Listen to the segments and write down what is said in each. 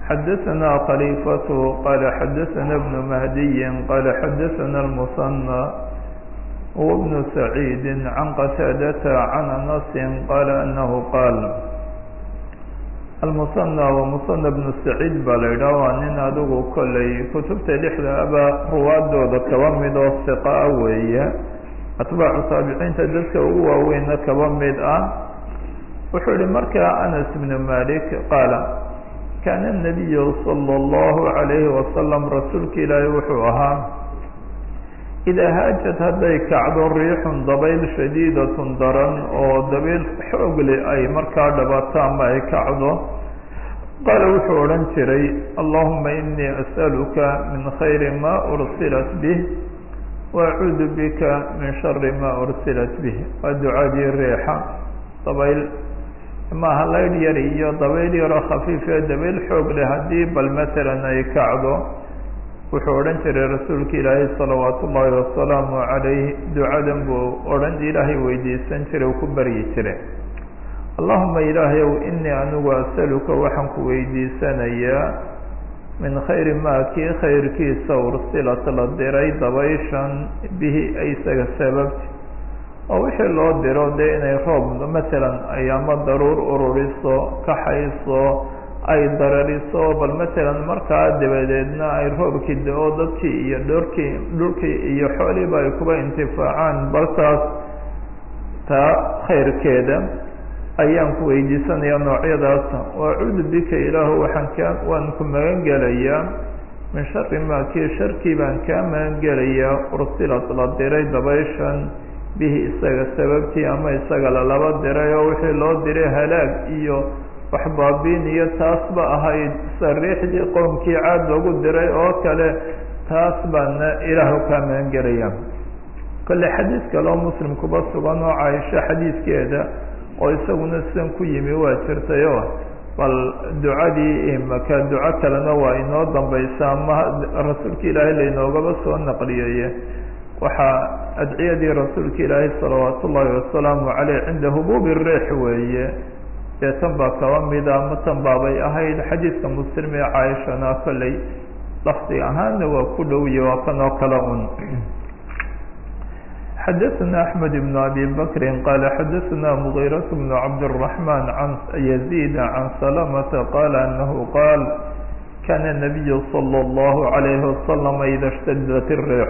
xadaثna khaliifaة qala xadaثna بن mahdiyi qala xadaثna الmuصنى وبن سعيid عan qتاadة عan أنس qala أنه qاal almusanى wa musanى bnu saciid baa la yidhaha waa nin adigu kollay kutubta lixda aba ruwaadooda kaba mid oo siqaa weeye atbaacu taabiciinta dadka ugu waaweyna kaba mid ah wuxuu yihi markaa anas bnu malik qaala kaana الnabiyu salى اllahu عalayhi wasalam rasuulka ilaahi wuxuu ahaa idaa haajad hadday kacdo riixun dabayl shadiidatun daran oo dabayl xoogle ay markaa dhabato ama ay kacdo qaala wuxuu odhan jiray allahuma inii as'aluka min khayri ma ursilat bih waacuudu bika min shari ma ursilat bih waa ducadii riixa dabayl maaha laydh yar iyo dabayl yaroo khafiifee dabayl xoog leh haddii bal matalan ay kacdo wuxuu odhan jiray rasuulka ilaahay salawaat ullaahi wasalaamu calayh ducadan buu odhan ilaahay weydiisan jiray uu ku baryi jiray allahuma ilaahayow inii anigu asaluka waxaan ku weydiisanayaa min khayri maa kii khayrkiisa ursilat la diray dabayshan bihi isaga sababti oo wixii loo diro dee inay roob matalan ay ama daruur ururiso kaxayso ay darariso bal matalan markaa dabadeedna ay roobkii da-o dadkii iyo dhorkii dhulkii iyo xooliiba ay kuba intifaacaan baltaas taa khayrkeeda ayaan ku weydiisanaya noocyadaas waacuudu bika ilaahu waxaan kaa waan ku magan gelayaa min shari maa kii sharkii baan kaa magan gelayaa ursilat la diray dabayshan bihi isaga sababtii ama isaga lalaba diray oo wixii loo diray halaag iyo wax baabiin iyo taasba ahayd sariixdii qowmkii caad lagu diray oo kale taas baana ilaahu kaa magan gelaya kolle xadiis kaloo muslim kuba sugan oo caaisho xadiiskeeda oo isaguna sidan ku yimi waa jirtayo bal ducadii imaka duco kalena waa inoo dambaysa ama rasuulka ilaahay laynoogaba soo naqliyeye waxaa adciyadii rasuulka ilaahay salawaat ullaahi wasalaamu caleyh cinda hubuubi riix weeye dee tan baa kaba mida ama tan baabay ahayd xadiidka muslim ee caaishana kolley lafdi ahaanna waa ku dhowye waa kan oo kale un xadaثna أحmed بن abi bakri qala xadaثna mغيraة بن cabdالرaحman عan يزيد عan سلمةa qala anahu qaal kana النabiy slى الlه عalayه وasلم ida اshtadat الriix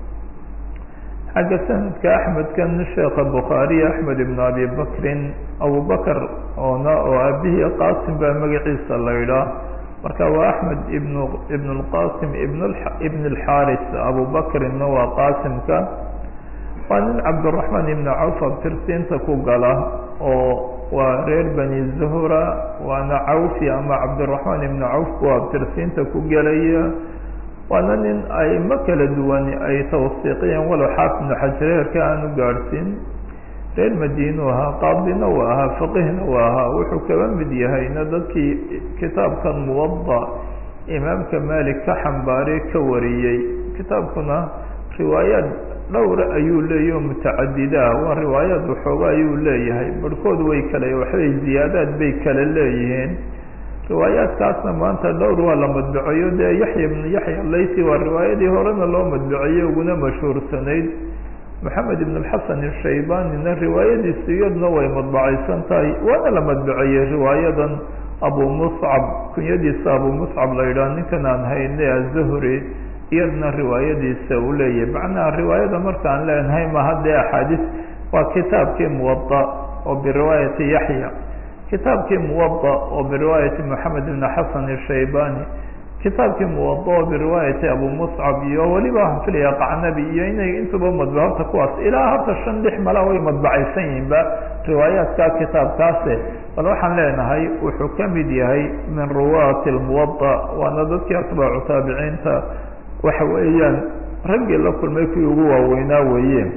xagga sanadka axmedkan sheekha bukhaariy axmed ibn abi bakrin abu bakr oona oo aabihii qasim baa magaciisa la idhaa marka waa axmed ibn ibn اlqasim ibn ibn اlxaris abu bakrinna waa qasimka waa nin cabdالرaحman ibn cawf abtirsiinta ku gala oo waa reer bani zuhra waana cawfi ama cabdالرaحman ibn cawf buu abtirsiinta ku gelaya waana nin aimo kala duwan ay tawsiiqiyeen walow xaafid ibnu xajar heerka aanu gaadhsiin reer madiinuu ahaa qaadina uu ahaa faqihna uu ahaa wuxuu kaba mid yahayna dadkii kitaabkan muwada imaamka malik ka xambaaray ka wariyey kitaabkuna riwaayaad dhowra ayuu leeyahy oo mutacadidaa waa riwaayaad waxooga ayuu leeyahay barhkood way kale waxbay ziyaadaad bay kala leeyihiin riwaayaadkaasna maanta dhowr waa la madbaceeyo dee yaxya ibnu yaxya laysi waa riwaayadii horena loo madbaceeyey uguna mashhuursanayd maxamed ibn alxasan ishaybanina riwaayadiisu iyaduna way madbacaysan tahay waana la madbaceeyey riwaayadan abu muscab kunyadiisa abu muscab la yidhaha ninkan aan hayne azuhri iyaduna riwaayadiisa uu leeyahay macnaha riwaayada markaan leenahay maha dee axaadiis waa kitaabkii muwada oo biriwaayati yaxya kitaabkii muwada oo biriwaayati moxamed ibn xasan ishaybani kitaabkii muwada oo biriwaayati abu muscab iyo weliba waxaan filaya qacnabi iyo inay intuba madba horta kuwaas ilaa horta shan lix mala way madbacaysan yihiinba riwaayaadka kitaabkaase bal waxaan leenahay wuxuu ka mid yahay min ruwaati lmuwada waana dadkii atbaacu taabiciinta waxa weeyaan raggii la kulmay kuwii ugu waaweynaa weeye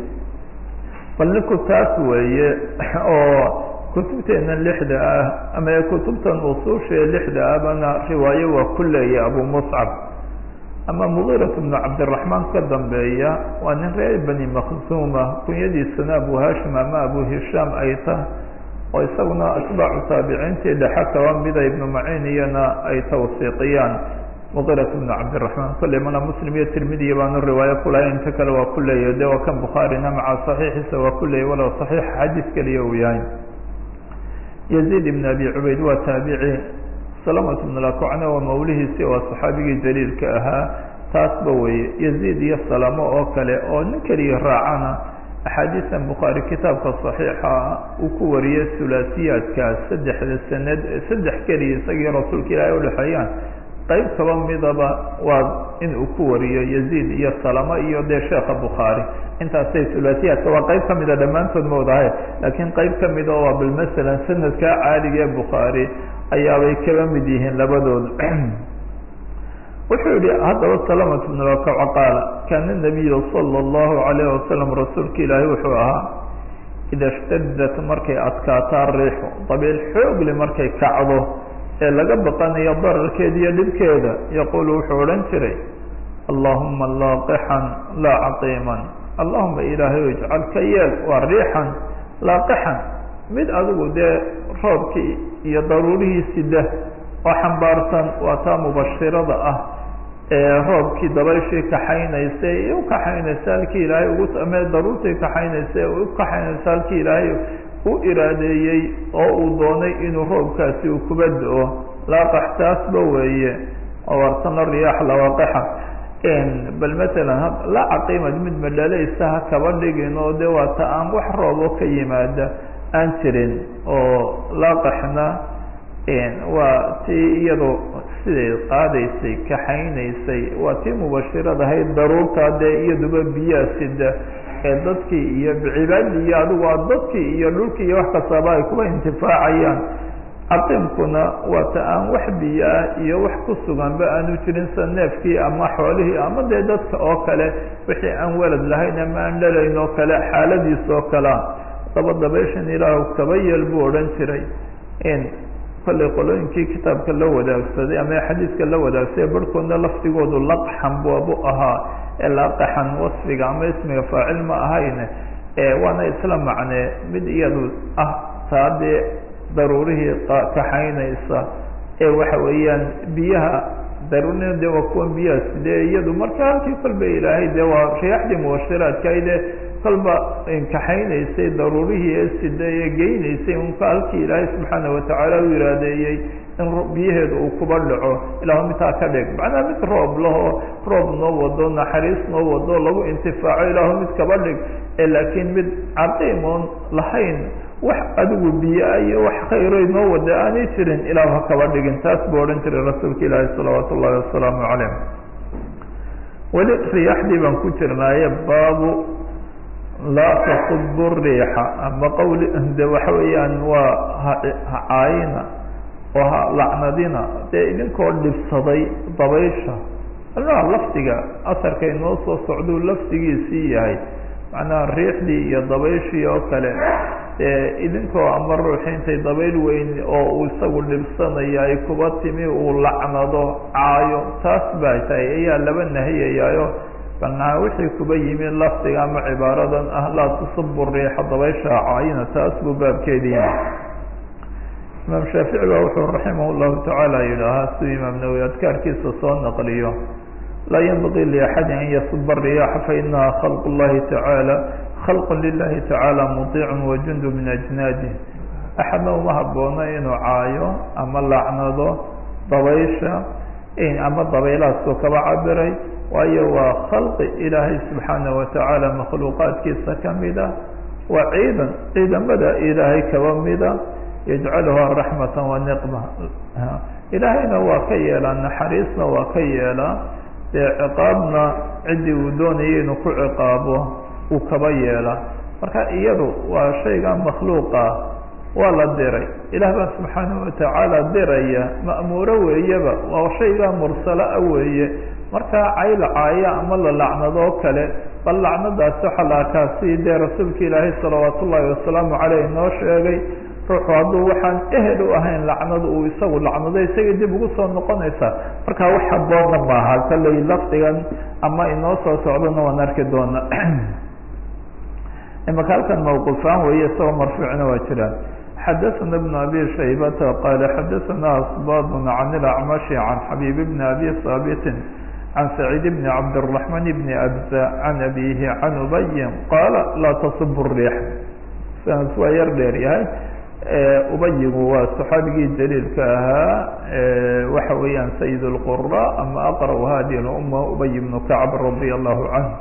bal ninku taas weeye oo kutubteena lixda ah ama kutubtan usuushae lixda ahbana riwaayo waa ku leeya abu muscab ama mugiirat bnu cabdiraxmaan ka dambeeya waa nin reer bani makhsuuma kunyadiisana abu hashim ama abu hishaam ay tah oo isaguna atbaacu taabiciintii dhexe kaba mida ibnu maciin iyana ay tawsiiqiyaan muqirat bnu cabdiraxmaan kolley mana muslim iyo tirmidiya baanu riwaayo kulahay inta kale waa ku leeyahy de waa kan bukhaarina maca saxiixiisa waa ku leeyay walow saxiix xadiis keliya uu yahay yaziid ibn abi cubayd waa taabici salamat bn lakocne waa mawlihiisi waa saxaabigii jaliilka ahaa taasba weeye yaziid iyo salamo oo kale oo nin keliya raacana axaadiistan bukhaari kitaabka saxiixa uu ku wariyey hulaasiyaadkaas saddexda sanad saddex keliya isagii rasuulka ilaahay udhexeeyaan qayb kaba midaba waa in uu ku wariyo yaziid iyo salamo iyo dee sheekha bukhaari intaasay hulaasiyaadka waa qayb kamida dhammaantood mawdahay laakiin qayb kamida waa bal masalan sanadkaa caaliga ee bukhaari ayaabay kaba mid yihiin labadooda wuxuu yihi haddaba salamat bn lakaca qaala kaana nabiyu sala allahu alayh wasalam rasuulka ilaahay wuxuu ahaa ida shtadat markay adkaataa riixu dabiil xoogle markay kacdo ee laga baqanayo dararkeeda iyo dhibkeeda yaquulu wuxuu odhan jiray allahuma laaqixan laa caqiiman allahuma ilaahay ijcal ka yeel waa riixan laaqixan mid adigu dee roobkii iyo daruurihii sida oo xambaarsan waa taa mubashirada ah ee roobkii dabayshii kaxaynaysa ee u kaxaynaysa halkii ilaahay ugu ama daruurtii kaxaynaysa ee u kaxaynaysa halkii ilaahay u iraadeeyey oo uu doonay inuu roobkaasi uu kuba do-o laaqax taasba weeye awartana riyaax lawaaqixa bal masalan la caqiimad mid madhalaysa ha kaba dhigin oo de waa ta aan wax roobo ka yimaada aan jirin oo laaqaxna waa tii iyadoo siday qaadaysay kaxaynaysay waa tii mubashirad ahayd daruurtaa dee iyaduba biyaa sida ee dadkii iyo cibaadii iyo adigu a dadkii iyo dhulkii iyo wax kastaaba ay kuba intifaacayaan caqiimkuna waa ta aan wax biyo ah iyo wax ku suganba aanu jirin sa neefkii ama xoolihii ama dee dadka oo kale wixii aan walad lahayn ama aan dhalayn oo kale xaaladiis oo kalea daba dabayshan ilaah kaba yeel buu odhan jiray kollay qolooyinkii kitaabka la wadaagsaday ama xadiiska la wadaagsaday barhkoodna laftigoodu laqxan baabu ahaa ee laqaxan wasfiga ama ismiga faacil ma ahayn waana isla macnee mid iyadu ah taa dee daruurihii kaxaynaysa ee waxa weeyaan biyaha daruurina de waa kuwan biyaha sidee iyadu marka halkii kolba ilaahay de waa riyaaxdii mubashiraadkaide kolba kaxaynaysay daruurihii ee sida ee geynaysay unka halkii ilaahay subxaana watacaala u iraadeeyey in biyaheedu uu kuba dhaco ilahu midtaa ka dhig macnaha mid roob lahoo roob noo wado naxariis noo wado lagu intifaaco ilaahu mid kaba dhig ee laakiin mid caqiim oon lahayn wax adigu biyo-a iyo wax khayroy noo wada aanay jirin ilahu ha kaba dhigin taas buu odhan jiray rasuulka ilaahi salawaatu ullahi wasalaamu calayh weli riyaaxdii baan ku jirnaaye baabu laa tasubu riixa ama qawli de waxa weeyaan waa hacaayina oo ha lacnadina dee idinkoo dhibsaday dabaysha alaa lafdiga asarka inoo soo socduu lafdigiisii yahay macnaha riixdii iyo dabayshii oo kale ee idinkoo ama ruuxi intay dabayl weyn oo uu isagu dhibsanayo ay kuba timi uu lacnado caayo taas baa tahay ayaa laba nahiyayaayo banaa wixii kuba yimi lafdiga ama cibaaradan ah laa tusubu riixa dabaysha caayina taas buu baabkeedi yimi imaam shaafici ba wuxuu raximah llahu tacaala yidhaahaa siduu imaam nawowi adkaarkiisa soo naqliyo laa yanbagii liaxadi an yasuba riyaxa fainaha khalq llahi tacaala khalq lilahi tacaala mudiicun wajundu min ajnaadih axadna uma haboono inuu caayo ama lacnado dabaysha ama dabaylaadku kaba cabiray waayo waa khalqi ilaahay subxaana watacaala makhluuqaadkiisa kamida waa ciidan ciidamada ilaahay kaba mida yajcaluha raxmata wa niqma ilaahayna waa ka yeelaa naxariisna waa ka yeelaa dee ciqaabna ciddii uu doonayay inuu ku ciqaabo uu kaba yeelaa marka iyadu waa shayga makhluuqa waa la diray ilaah baa subxaanahu watacaala diraya ma'muuro weeyaba waa shaygaa mursala-a weeye markaa cayla caaya ama la lacnadoo kale bal lacnadaasi waxaa la arkaa si dee rasuulka ilaahay salawaat ullaahi wasalaamu caleyh noo sheegay ruuxu hadduu waxaan ehel u ahayn lacnada uu isagu lacnado isagay dib ugu soo noqonaysaa markaa wax haboonna maaha kalley lafdigan ama inoo soo socdona waan arki doona imaka halkan mawquufaan weeye isagoo marfuucna waa jiraan xadaثna بن abi shaybata qala xadaثna asbad can اlacmashi can xabيb bn abi haabiti can saciid bn cabdالرaحman bn abza can abihi can ubayin qaala laa tasub الriix saas waa yar dheer yahay ubayigu waa صaxaabigii jaliilka ahaa waxa weeyaan sayid الqura ama aqrأ hadi اluma ubay bn kacb radi allahu canh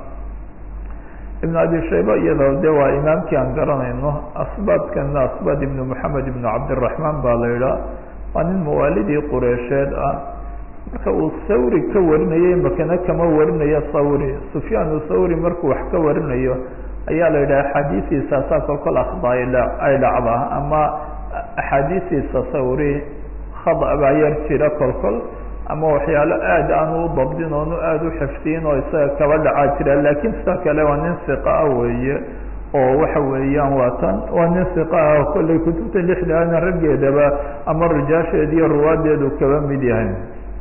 ibn abi shayba iyadoo de waa imaamkii aan garanayno asbaadkana asbaad ibn moxamed ibn cabdiraxmaan baa la idhaa waa nin mawaalidii qureysheed ah marka uu thawri ka warinayay makana kama warinayo thawri sufyaan thawri markuu wax ka warinayo ayaa la yidhaha axaadiistiisaasaa kolkol akhda ay dhacdaa ama axaadiistiisa thawri khada baa yar jira kolkol ama waxyaalo aad aan u dabdin oonu aada u xifdiyin oo isaga kaba dhacaa jira laakiin sida kale waa nin siqa ah weeye oo waxa weeyaan waa tan waa nin siqa ah kollay kutubta lixdaana raggeedaba ama rijaasheed iyo ruwaadeedu kaba mid yahay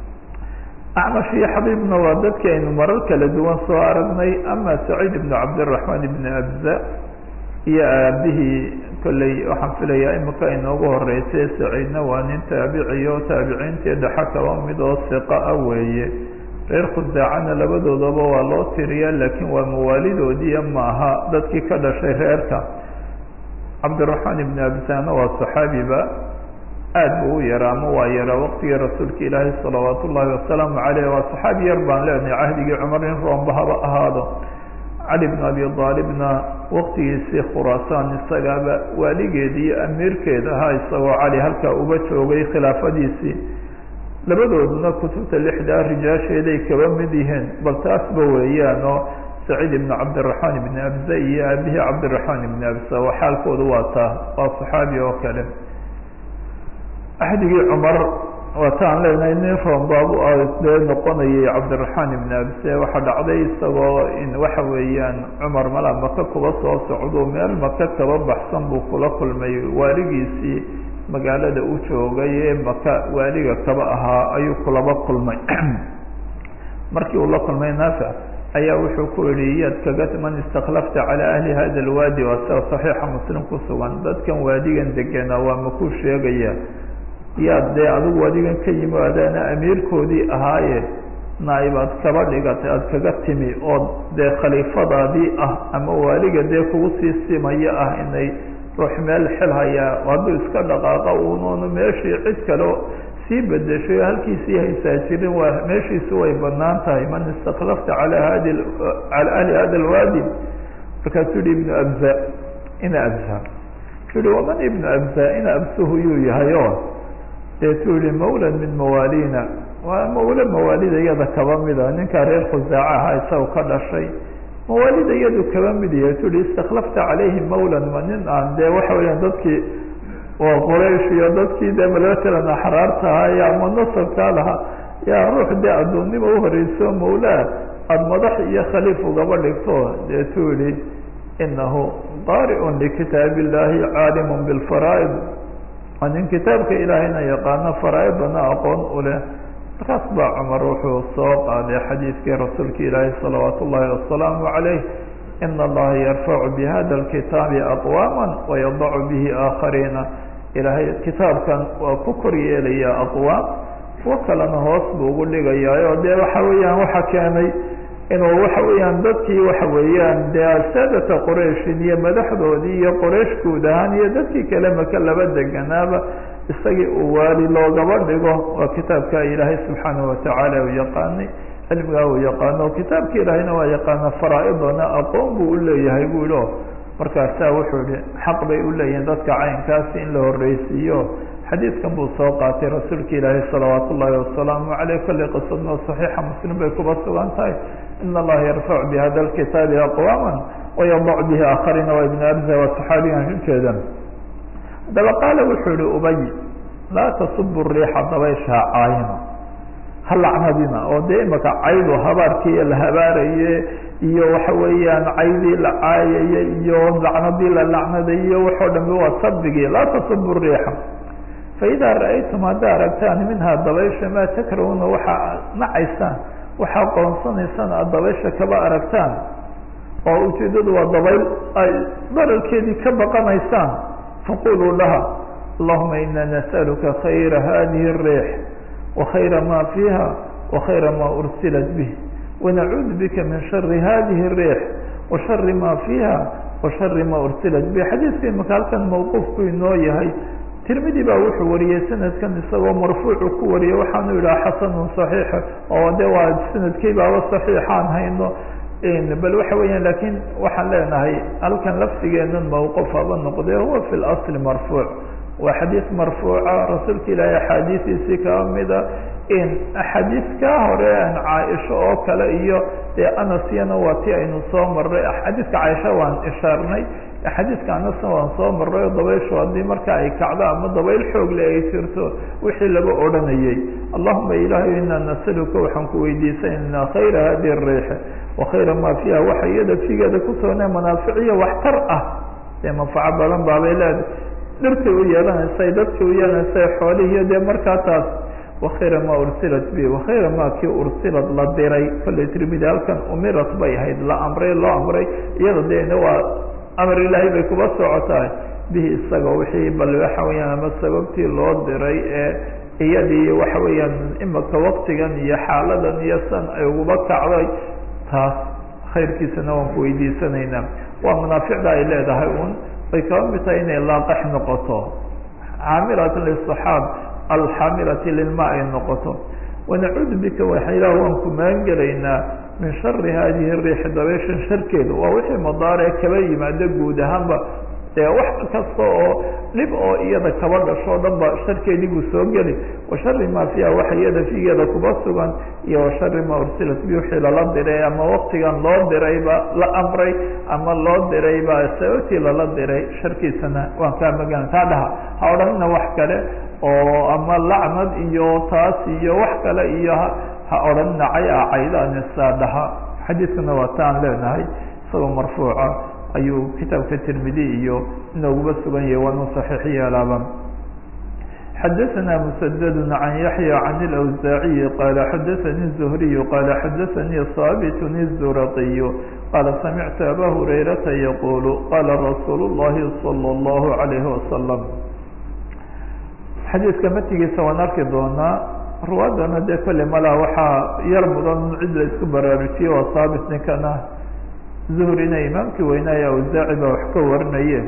acmash iyo xabiibna waa dadki aynu marar kala duwan soo aragnay ama saciid ibn cabdiraxmaan ibn abza iyo aabihii kolley waxaan filayaa imika inoogu horeysay saciidna waa nin taabiciyo taabiciintii dhexa kaba mid oo siqa ah weeye reer khusaacana labadoodaba waa loo tiriya laakiin waa mawaalidoodiiya maaha dadkii ka dhashay reerka cabdiraxmaan ibn abzana waa saxaabiba aad bu u yaraa ama waa yaraa waqtigii rasuulka ilaahi salawaat ullaahi wasalaamu caleyh waa saxaabi yar baan leenahay cahdigii cumar in roomba haba ahaado cali bn abi aalibna waqtigiisii khuraasaan isagaaba waaligeeda iyo amiirkeeda ahaa isagoo cali halkaa uba joogay khilaafadiisii labadooduna kutubta lixdaa rijaasheeday kaba mid yihiin bal taasba weeyaan oo saciid ibn cabdiraxmaan ibn abza iyo aabihii cabdiraxmaan ibn abza oo xaalkoodu waa taa waa saxaabi oo kale axdigii cumar waataan leenahay nin roombaab dee noqonayay cabdiraxmaan ibn abse waxaa dhacday isagoo in waxa weeyaan cumar mala maka kuba soo socdo meel maka kaba baxsan buu kula kulmay waaligiisii magaalada u joogay ee maka waaliga kaba ahaa ayuu kulaba kulmay markii uu la kulmay naafic ayaa wuxuu ku yihi yaad kaga man istakhlafta calaa ahli hada alwaadi waa sida saxiixa muslim ku sugan dadkan waadigan degena waa makuu sheegaya yaad dee adigu adigan ka yimi adaana amiirkoodii ahaaye naa'ibaad kaba dhigatay aada kaga timi oo dee khaliifadaadii ah ama waaliga dee kugu sii simaya ah inay ruux meel xil hayaa hadduu iska dhaqaaqa unoonu meeshii cid kale sii bedeshay halkiisii haysaa jirin waa meeshiisi way banaan tahay man istakhlafta ala hadi cala ahli hada alwaadi markaasuu yihi ibnu abza ina abza su yihi waman ibnu abza ina absuhu yuu yahay o deetuu yihi mawla min mawaalina waa mawle mawaalida iyada kaba mida ninkaa reer khusaaca ahaa isagoo ka dhashay mawaalida iyadu kaba mid yahay tu yihi istakhlafta calayhi mawlan ma nin aan dee waxa weeyaan dadkii oo qoraysh iyo dadkii dee malatalan axraarta ahaa iyo ama nasabkaa lahaa yaa ruux dee addoonnima uhoreyso mawlaa aada madax iyo khaliif ugaba dhigto deetuu yihi inahu qaari'un likitaab illahi caalimun bilfaraa'id waa nin kitaabka ilaahayna yaqaano faraa-idana aqoon u leh markaas baa cumar wuxuu soo qaaday xadiidkii rasuulka ilaahi salawaat ullaahi wasalaamu calayh ina allaha yarfacu bihada alkitaabi aqwaama wayadacu bihi aakhariina ilaahay kitaabkan waa ku kor yeelaya aqwaam kuwo kalena hoos buu ugu dhigayaa oo dee waxa weeyaan waxa keenay inuu waxa weeyaan dadkii waxa weeyaan dee saadata qurayshin iyo madaxdoodii iyo qoraysh guud ahaan iyo dadkii kale maka laba deganaaba isagii uu waali loogaba dhigo waa kitaabka ilaahay subxaanahu watacaala uu yaqaanay cilmigaa uu yaqaano kitaabka ilaahayna waa yaqaana faraa-idana aqoon buu uleeyahay buu yihi o markaasaa wuxuu yihi xaq bay uleeyihiin dadka caynkaasi in la horreysiiyo xadiidkan buu soo qaatay rasuulka ilaahi salawaat ullaahi wasalaamu caleyh kolley qisadna saxiixa muslim bay kuba sugan tahay ina allaha yarfacu bihada alkitaabi aqwaama wayadacu bihi aakhariina waa ibn abza waa saxaabigan ujeeda haddaba qaala wuxuu yihi ubay laa tasubu riixa dabayshaa caayina ha lacnadina oo dee imaka caydu habaarkii la habaaraye iyo waxa weeyaan caydii la caayaye iyo lacnadii la lacnadayo waxoo dhanbe waa sabigii laa tasubu riixa faidaa ra-aytum haddaa aragtaan minhaa dabaysha maa takrahuna waxaa nacaysaan waxaa qoonsanaysaan aada dabaysha kaba aragtaan oo ujeedadu waa dabayl ay dararkeedii ka baqanaysaan faquluu laha allahuma ina nas'aluka khayra hadihi الriix وkhayra ma fiiha وkhayra ma ursilat bih wanacuudu bika min shari hadihi الriix وashari ma fiiha وashari ma ursilat bih xadiiska imaka halkan mawquufku inoo yahay tirmidi baa wuxuu wariyey sanadkan isagoo marfuucu ku wariyey waxaanu yidhaha xasanun صaxiixa oo de waa sanadkii baaba صaxiixaan hayno bal waxa weeyaan lakin waxaan leenahay halkan laftigeenan mawquf haba noqde huwa fi اlasli marfuuc waa xadiis marfuuca rasuulka ilaahi axaadiistiisii kaa mida axaadiis kaa hore an caaisha oo kale iyo dee anasyana waa ti aynu soo marnay xadiiska caaisha waan ishaarnay xadiiska anasna waan soo marnay oo dabayshu haddii marka ay kacdo ama dabayl xoogle ay jirto wixii laga odhanayey allahuma ilaahay inaa nasaluka waxaan ku weydiisanaynaa khayra hadihi الriix وkhayra ma fiiha waxa iyada figeeda kusoone manaaficiyo waxtar ah dee manfaco badan baabay leedahay dhirtay u yeelanaysay dadkay u yeelanaysay xoolihiiyo dee markaa taas وkhayra ma ursilat bi وkhayra ma kii ursilad la diray kolley tirmidi halkan umirat bay ahayd la amray loo amray iyada de waa amar ilaahay bay kuba socotahay bihi isaga wixii bal waxa weyaan ama sababtii loo diray ee iyadii waxa weeyaan imaka waktigan iyo xaaladan iyo san ay uguba kacday taas khayrkiisana waan ku weydiisanaynaa waa manaaficda ay leedahay un bay kaba mid tahay inay laaqax noqoto caamilat lisaxaab alxaamilati lilma ay noqoto wanacuudu bika waxa ilah waan ku maangelaynaa min shari hadihi riixi dabeyshan sharkeeda waa wixii madaaree kaba yimaado guud ahaanba dee wax kasta oo dhib oo iyada kaba dhasho o dhan ba sharkeedii buu soo geli wa shari ma fiiha waxa iyada figeeda kuba sugan iyo wa shari ma ursilat bi wixii lala diray ama waktigan loo dirayba la amray ama loo dirayba sababtii lala diray sharkiisana waan kaa magan taa dhaha ha odhanina wax kale oo ama lacnad iyo taas iyo wax kale iyo ha odhanina cay a caydaanisaa dhaha xadiiskana waa taan leenahay isagoo marfuuca ayuu kitaabka tirmidi iyo inooguba sugan yahay waanu صaxiix yeelaaba xadaثna mسdd عan yaحyى عan الأwزaaعiyi qala xadaثnي الزhriي qala xadaثnي صاaبt الزurqiي qala samictu abا هurayrata yqul qala rasuul الlahi slى الlه عalيه وasلم xadiiska matigiisa waan arki doonaa ruwaadana dee kole malaa waxaa yar mudan cid la isku baraarujiye waa saabit ninkana zuhrina imaamkii weynaaye awsaaci baa wax ka warinaye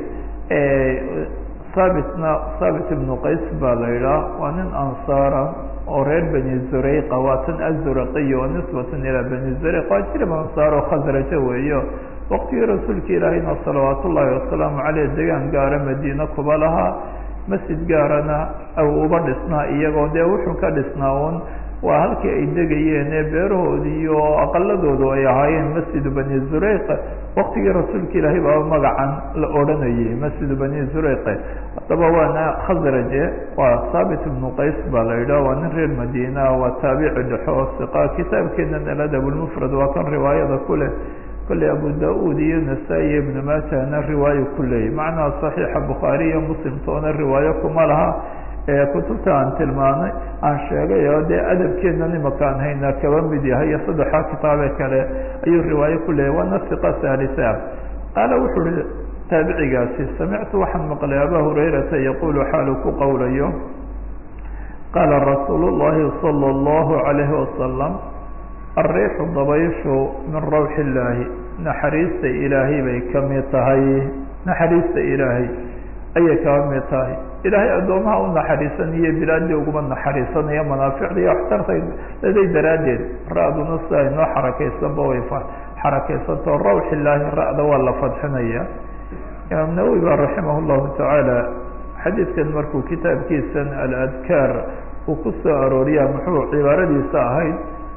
saabitna saabit ibnu qays baa la idhaah waa nin ansaara oo reer beni zureyqa waa tan azuraqiy oo nisbatan ilaa beni zureyq waa jirib ansaar oo khasraja weeyo waqtigii rasuulka ilaahayna salawaat ullaahi wasalaamu caleyh degaan gaara madiine kuba lahaa masjid gaarana aw uba dhisnaa iyagoo dee wuxuu ka dhisnaa un waa halkii ay degayeen ee beerahoodi iyo aqaladoodu ay ahaayeen masjidu bani zureyq waktigii rasuulka ilaahay baa magacan la odhanayay masjidu bani zureyq haddaba waana khasraje waa saabit ibnu qays baa la yidhah waa nin reer madiina waa taabici dhexo oo siqa kitaabkeenan aladab lmufrad waa kan riwaayada ku leh kolley abu da-uud iyo nasaa-i iyo ibnu maajahna riwaayo ku leeyay macnaha saxiixa bukhaari iyo muslimtoona riwaayo kuma laha kutubta aan tilmaanay aan sheegay oo dee adabkeena imakaan hayna kaba mid yahay iyo saddexaa kitaabe kale ayuu riwaayo ku leeyahy waana siqa saalisa qaala wuxuu uhi taabicigaasi samictu waxaan maqlay aba hurayrata yaqulu xaalu ku qowlayo qaala rasuul llahi salى اllahu alayhi wasalam alriixu dabayshu min rawxi illaahi naxariista ilaahay bay ka mid tahay naxariista ilaahay ayay kaba mid tahay ilaahay addoomaha u naxariisanayo bilaadii uguma naxariisanayo manaaficda iyo waxtartay daday daraaddeed ra-duna sida inoo xarakaysanba way xarakaysanto rawx illaahi ra-da waa la fadxinaya imaam nawowi ba raximah llahu tacaala xadiidkan markuu kitaabkiisan aladkaar uu ku soo arooriya muxuu cibaaradiisa ahayd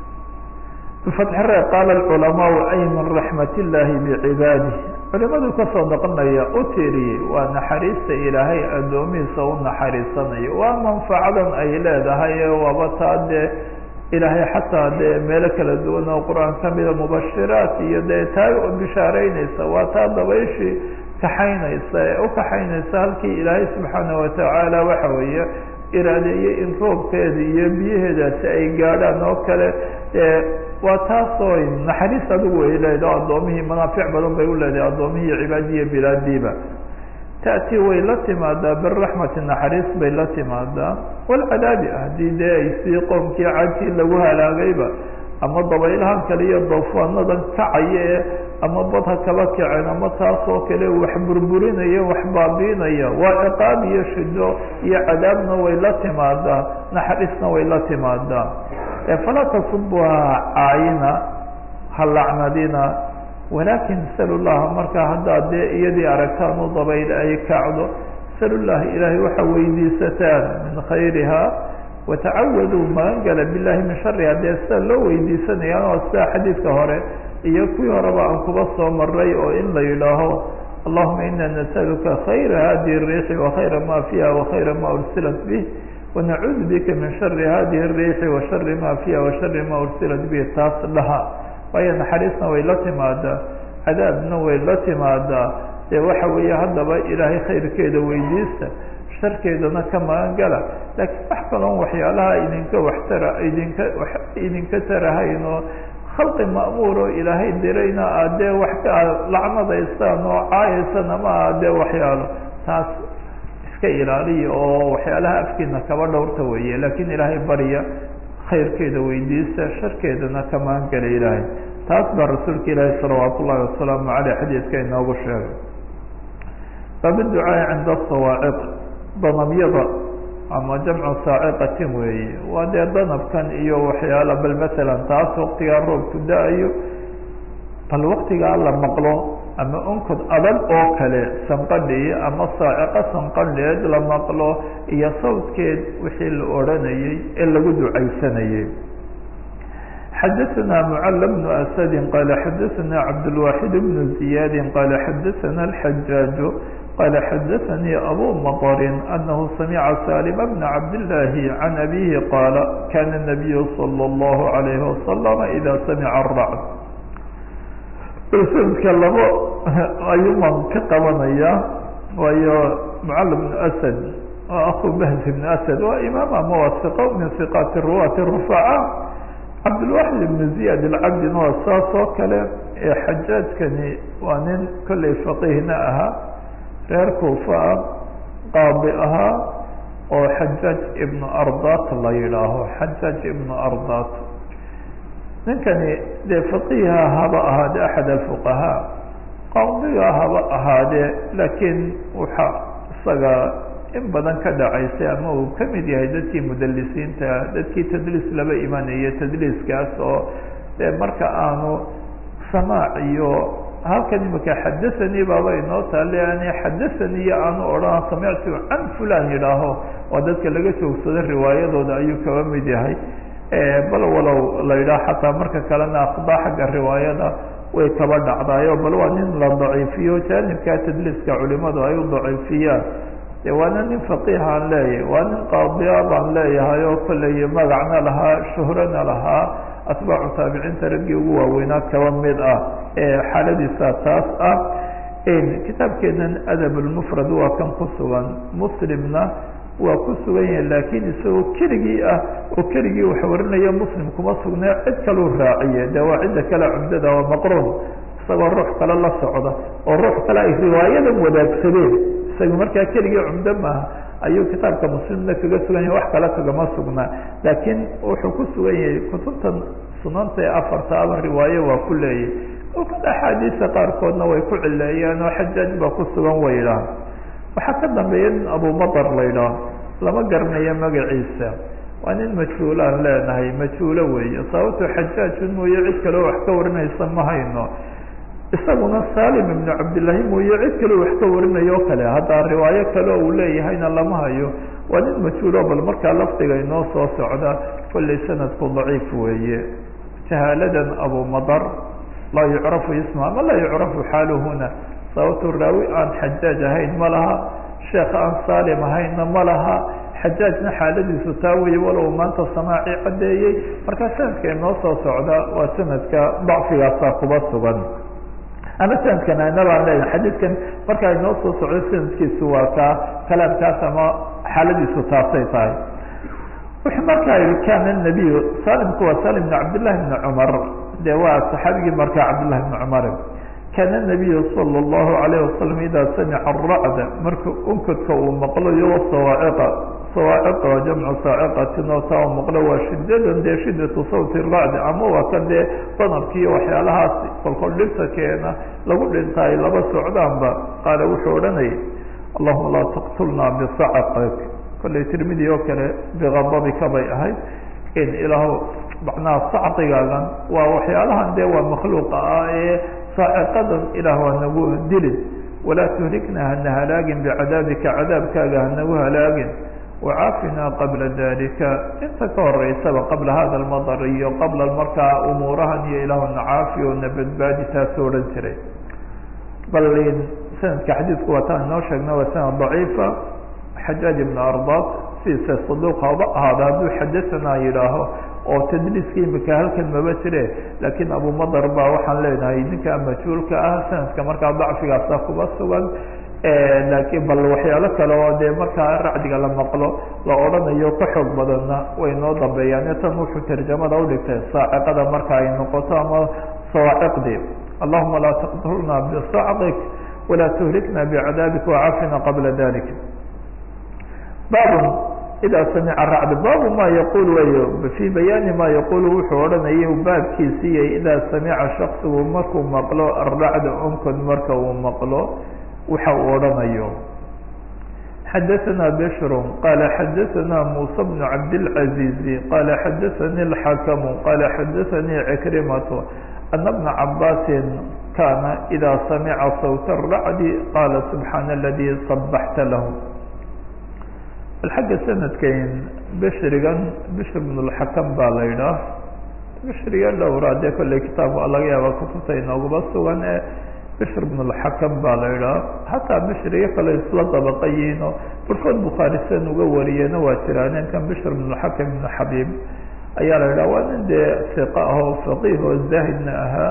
bifatxi re qaala alculamaau ay min raxmat illaahi bicibaadih culimadu kasoo noqonaya u tiriyey waa naxariista ilaahay addoomihiisa u naxariisanayo waa manfacadan ay leedahay waaba taa dee ilaahay xataa dee meelo kala duwan oo qur-aan kamida mubashiraat iyo dee taa bishaareyneysa waa taa dabayshii kaxaynaysa ee u kaxaynaysa halkii ilaahay subxaana watacaala waxa weeye iraadeeyey in roobkeeda iyo biyaheedaasi ay gaadhaan oo kale waa taasoo naxariis adigu ay leedahay addoomihii manaafic badan bay u leedahay addoomihii iyo cibaadiyi iyo bilaadiiba ta'tii way la timaadaa biraxmati naxariis bay la timaadaa walcadaabi haddii dee ay sii qoomkii cajii lagu halaagayba ama dabaylahan kale iyo doofaanadan kacaya ee ama bad ha kaba kaceen ama taas oo kale wax burburinaya wax baabiinaya waa ciqaab iyo shido iyo cadaabna way la timaadaa naxariisna way la timaadaa falaa tasubuha caayina ha lacnadina walaakin salu llaha markaa haddaad dee iyadii aragtaan u dabayl ay kacdo salu llaha ilaahay waxa weydiisataan min khayriha watacawaduu magangala billahi min shariha dee sida loo weydiisanayaan oo sida xadiidka hore iyo kuwii horeba aan kuba soo maray oo in la yidhaaho allahuma ina nasaluka khayra hadihi الriixi wakhayra ma fiha wakhayra ma ursilat bih wanacuudu bika min shari hadihi الriixi wa shari ma fiha wa shari ma ursilat bih taas dhaha waayo naxariisna way la timaadaa cadaabna way la timaadaa dee waxa weeye haddaba ilaahay khayrkeeda weydiista sharkeedana ka magan gala laakiin wax kaloon waxyaalaha idinka waxtara idinka idinka tarahayn oo khalqi ma'muur oo ilaahay dirayna aad dee wax ka lacnadaysaan oo caayaysaan ama aad dee waxyaalo taas iska ilaaliya oo waxyaalaha afkiina kaba dhowrta weeye laakiin ilaahay barya khayrkeeda weydiista sharkeedana ka magan gala ilaahay taas baa rasuulka ilaahi salawaat ullahi wasalaamu caleyh xadiidka inoogu sheegay baabiducaai cinda sawaaciq danamyada ama jamcu saaciqatin weeye waa dee danabkan iyo waxyaala bal masalan taas waktigaa roobku da-ayo bal waktigaa la maqlo ama onkod adag oo kale sanqadhii ama saaciqo sanqadheed la maqlo iyo sawdkeed wixii la odhanayey ee lagu ducaysanayey xadaثna mcl بن أسد qال xadaثna cabdالواxid بن زiyاad qال xadaثna الحجاaج qال xadaثnي أbو مطر أنه سمع سالم بن عبد الله عن أبيه qاaل kان النبي صلى الله عليه وسلم إذا سمع الرعد sanadka labo ayuuman ka qabanaya waayo mcl بن أسد أخو بهز بن أسد waa imaam ama waa ثق min ثقاaت الرواة الرفعاء cabdilwaxid ibnu ziyaad alcabdina waa saas oo kale ee xajaajkani waa nin kolley faqiihna ahaa reer kuufa ah qaadi ahaa oo xajaaj ibnu ardat la yidhaaho xajaaj ibnu ardat ninkani dee faqiiha haba ahaade axad alfuqahaa qaadiga haba ahaadee laakiin waxa isaga in badan ka dhacaysay ama uu ka mid yahay dadkii mudalisiinta dadkii tadliis laba imanaya tadliiskaas oo dee marka aanu samaac iyo halkan imika xadathanii baaba inoo taale ani xadathanii iyo aanu odhan samictu can fulan yidhaaho waa dadka laga joogsado riwaayadooda ayuu kaba mid yahay bal walow la yidhaho xataa marka kalena akhdaa xagga riwaayada way kaba dhacdaayo bal waa nin la daciifiyo jaanibka tadliiska culimadu ay u daciifiyaan de waana nin faqiihaan leeyahay waa nin qaadiya baan leeyahay oo kolley magacna lahaa shuhrana lahaa atbaacu taabiciinta raggii ugu waaweynaa kaba mid ah ee xaaladiisa taas ah kitaabkeenan adab lmufrad waa kan ku sugan muslimna waa ku sugan yahay laakiin isagoo keligii ah oo keligii wax warinaya muslim kuma sugnay cid kaluu raaciye de waa cidda kale cumdada waa maqruun isagoo ruux kale la socda oo ruux kale ay riwaayadan wadaagsadeen isaga markaa keligii cumdo maaha ayuu kitaabka muslimna kaga sugan yahay wax kale kagama sugnaa laakiin wuxuu ku sugan yahay kutubtan sunanta ee afarta aba riwaaye waa ku leeyahy kolkan axaadiista qaarkoodna way ku cileeyaan oo xajaaj baa ku sugan way idhaah waxaa ka dambeeya nin abumatar la idhaah lama garanayo magaciisa waa nin majhuulaan leenahay majhuulo weeye sababto xajaajun mooye cid kaleo wax ka warinaysa ma hayno isaguna salim ibnu cabdillahi mooye cid kaleo wax ka warinayo o kale haddaa riwaayo kale oo uu leeyahayna lama hayo waa nin majhuulo bal markaa lafdiga inoo soo socda kolley sanadku daciif weeye jahaaladan abumadar laa yucrafu isma ama laa yucrafu xaaluhuna sababto raawi aan xajaaj ahayn ma laha sheekh aan salim ahaynna ma laha xajaajna xaaladiisu taa weeye walow maanta samaaci caddeeyey markaa sanadka inoo soo socda waa sanadka dacfigaasaa kuba sugan ama sanadkan aynabaan leeyahay xadiidkan markaa inoo soo socdo sanadkiisu waa kaa kalaamkaas ama xaaladiisu taasay tahay wuxuu markaa yihi kana nabiyu salimku waa salim bn cabdillahi bni cumar de waa saxaabigii markaa cabdillahi bni cumar kaana nabiyu sala allahu calayh wasalam idaa samica aracda marka unkadka uu maqlo iyo sawaaciqa sawaaciqa waa jamcu saaciqatin oo taa u maqlo waa shidadan dee shidatu sawti racdi ama waa kan dee danabkiiyo waxyaalahaas kolkol dhibta keena lagu dhinta ay laba socdaanba qaala wuxuu odhanayay allahuma laa taqtulnaa bisacaqik kollay tirmidi oo kale biqadabika bay ahayd in ilaahu macnaha sacqigaagan waa waxyaalahan dee waa makhluuqa ah ee saaciqadan ilaah waa nagu dilin walaa tuhlikna hana halaagin bicadaabika cadaabkaaga hanagu halaagin wacaafinaa qabla dalika inta ka horeysaba qabla hada almadar iyo qabla markaa umuurahan iyo ilaahuna caafi oo na badbaadi taasoo odhan jiray bal sanadka xadiidku waa taan inoo sheegna waa sanad daciifa xajaaj ibn ardat sidiisa saduuq haba ahaada hadduu xadasanaa yidhaaho oo tadliiska imika halkan maba jire laakiin abumadar baa waxaan leenahay ninka majhuulka ah sanadka markaa dacfigaasa kuba sugan laakiin bal waxyaalo kale oo dee markaa racdiga la maqlo la odhanayo ka xoog badanna way noo dambeeyaan tan wuxuu tarjamada udhigtay saaciqada marka ay noqoto ama sawaaciqdii allahuma laa taqtulna bisacdik walaa tuhlikna bicadaabika wacafina qabla dalik baabun idaa samica racd baabu ma yaqul wayo fii bayaani ma yaqulu wuxuu odhanaya baabkiisiiya idaa samica shaksigu markuu maqlo aracda onkod marka uu maqlo waxa uu odhanayo xadaثna bshru qala xadaثna muسى بن cabdالعaزيiزi qala xadaثani الxakmu qala xadaثanii cikrimaة ana بna cabaasi kana إida samica sawt الracdi qala subxaana اladي صbaxta lah bal xagga sanadkan bshrigan bshr بن الxakm baa la idhaah bshriga dhowra dee kolley kitaab laga yaaba kutubta inoogaba sugan ee bshr bn اlxakam baa la idhaha xataa bshriga kale isla dabaqayiino barkood bukhaari san uga wariyena waa jiraa ninkan bshr bn اxakam ibn xabiib ayaa la idhaha waa nin dee iqa ah oo faqiih oo zaahidna ahaa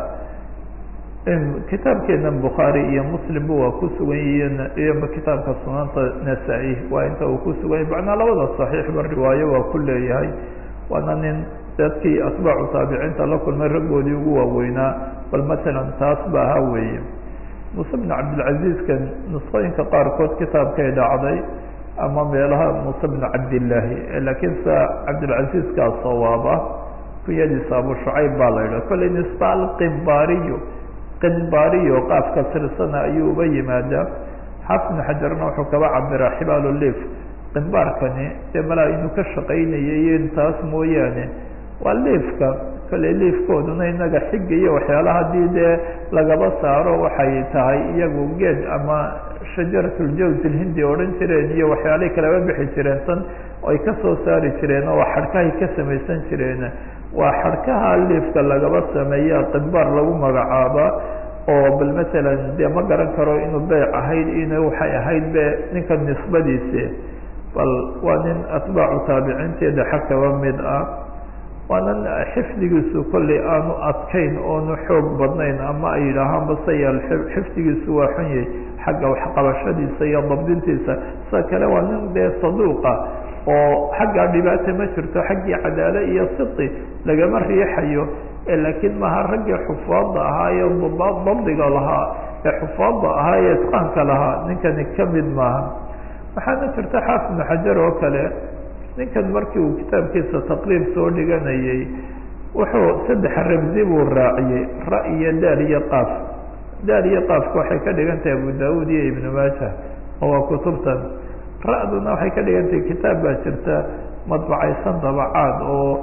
kitaabkeena bukhaari iyo muslimba waa ku sugan yihiin iyo kitaabka sunanta nasaa-i waa inta uu ku sugan yahy macnaa labada saxiixba riwaayo waa ku leeyahay waana nin dadkii atbaacu taabiciinta la kulmay raggoodii ugu waaweynaa bal matalan taas ba ahaa weeye muuse bn cabdilcaziizkan nusqooyinka qaarkood kitaabkay dhacday ama meelaha muuse bn cabdillaahi laakiin sa cabdilcaziizkaa sawaaba kunyadiisa abu shucayb baa la yidhaha kolley nisba alqimbaariyo qimbaariyo qaafka tirsana ayuu uba yimaadaa xaafid bn xajarna wuxuu kaba cabiraa xibaal lif qimbaarkani dee malaa inuu ka shaqaynayay iyo intaas mooyaane waa liifka kale liifkooduna inaga xiga iyo waxyaala haddii dee lagaba saaro waxay tahay iyagu geed ama shajaratuljaws ilhindi odhan jireen iyo waxyaalay kalaba bixi jireen tan ay kasoo saari jireen oo xadhkahay ka samaysan jireen waa xadhkaha liifka lagaba sameeya qimbaar lagu magacaaba oo bal matalan dee ma garan karo inuu beyc ahayd in waxay ahayd be ninka nisbadiisi bal waa nin atbaacu taabiciinteeda xag kaba mid ah waanan xifdigiisu kolley aanu adkayn oonu xoog badnayn ama ay yidhaahaan baseyaal xifdigiisu waa xun yahay xagga waxqabashadiisa iyo dabdintiisa sida kale waa nin dee saduuqa oo xaggaa dhibaata ma jirto xaggii cadaale iyo sidi lagama riixayo laakiin maha raggii xufaadda ahaa ee dabdiga lahaa ee xufaadda ahaa ee itqaanka lahaa ninkani kamid maaha waxaana jirta xaafid bnu xajar oo kale ninkan markii uu kitaabkiisa taqriib soo dhiganayay wuxuu saddex ramzi buu raaciyey ra iyo daal iyo qaaf daal iyo qaafka waxay ka dhigan tahay abu daawud iyo ibnu maaja oo waa kutubtan ra-duna waxay ka dhigan tahay kitaab baa jirta madbacaysan dabacaad oo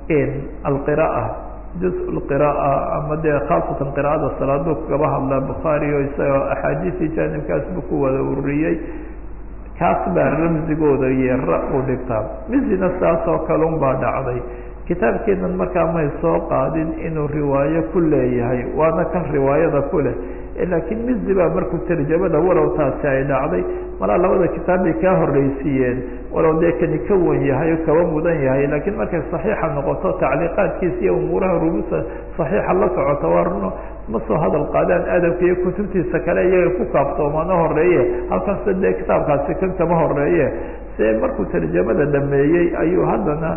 alqira'a juz lqira'a ama dee khaasatan qira'ada salaadu kaba hadlaa bukhaari o isagoo axaadiisii jaanibkaasbu ku wada ururiyey kaas baa ramzigooda iyo ra u dhigtaa mizina saas oo kale un baa dhacday kitaabkeenan markaa may soo qaadin inuu riwaayo ku leeyahay waana kan riwaayada ku leh laakiin mizi baa markuu tarjamada walow taasi ay dhacday malaa labada kitaab bay kaa horreysiiyeen walow dee kani ka wan yahay oo kaba mudan yahay laakiin markay saxiixa noqoto tacliiqaadkiisa iyo umuuraha rubusa saxiixa la socota waa runo ma soo hadal qaadaan adabka iyo kutubtiisa kale iyaga ku kaaftoomaano horeeye halkanse dee kitaabkaasi kan kama horeeye se markuu tarjamada dhameeyey ayuu haddana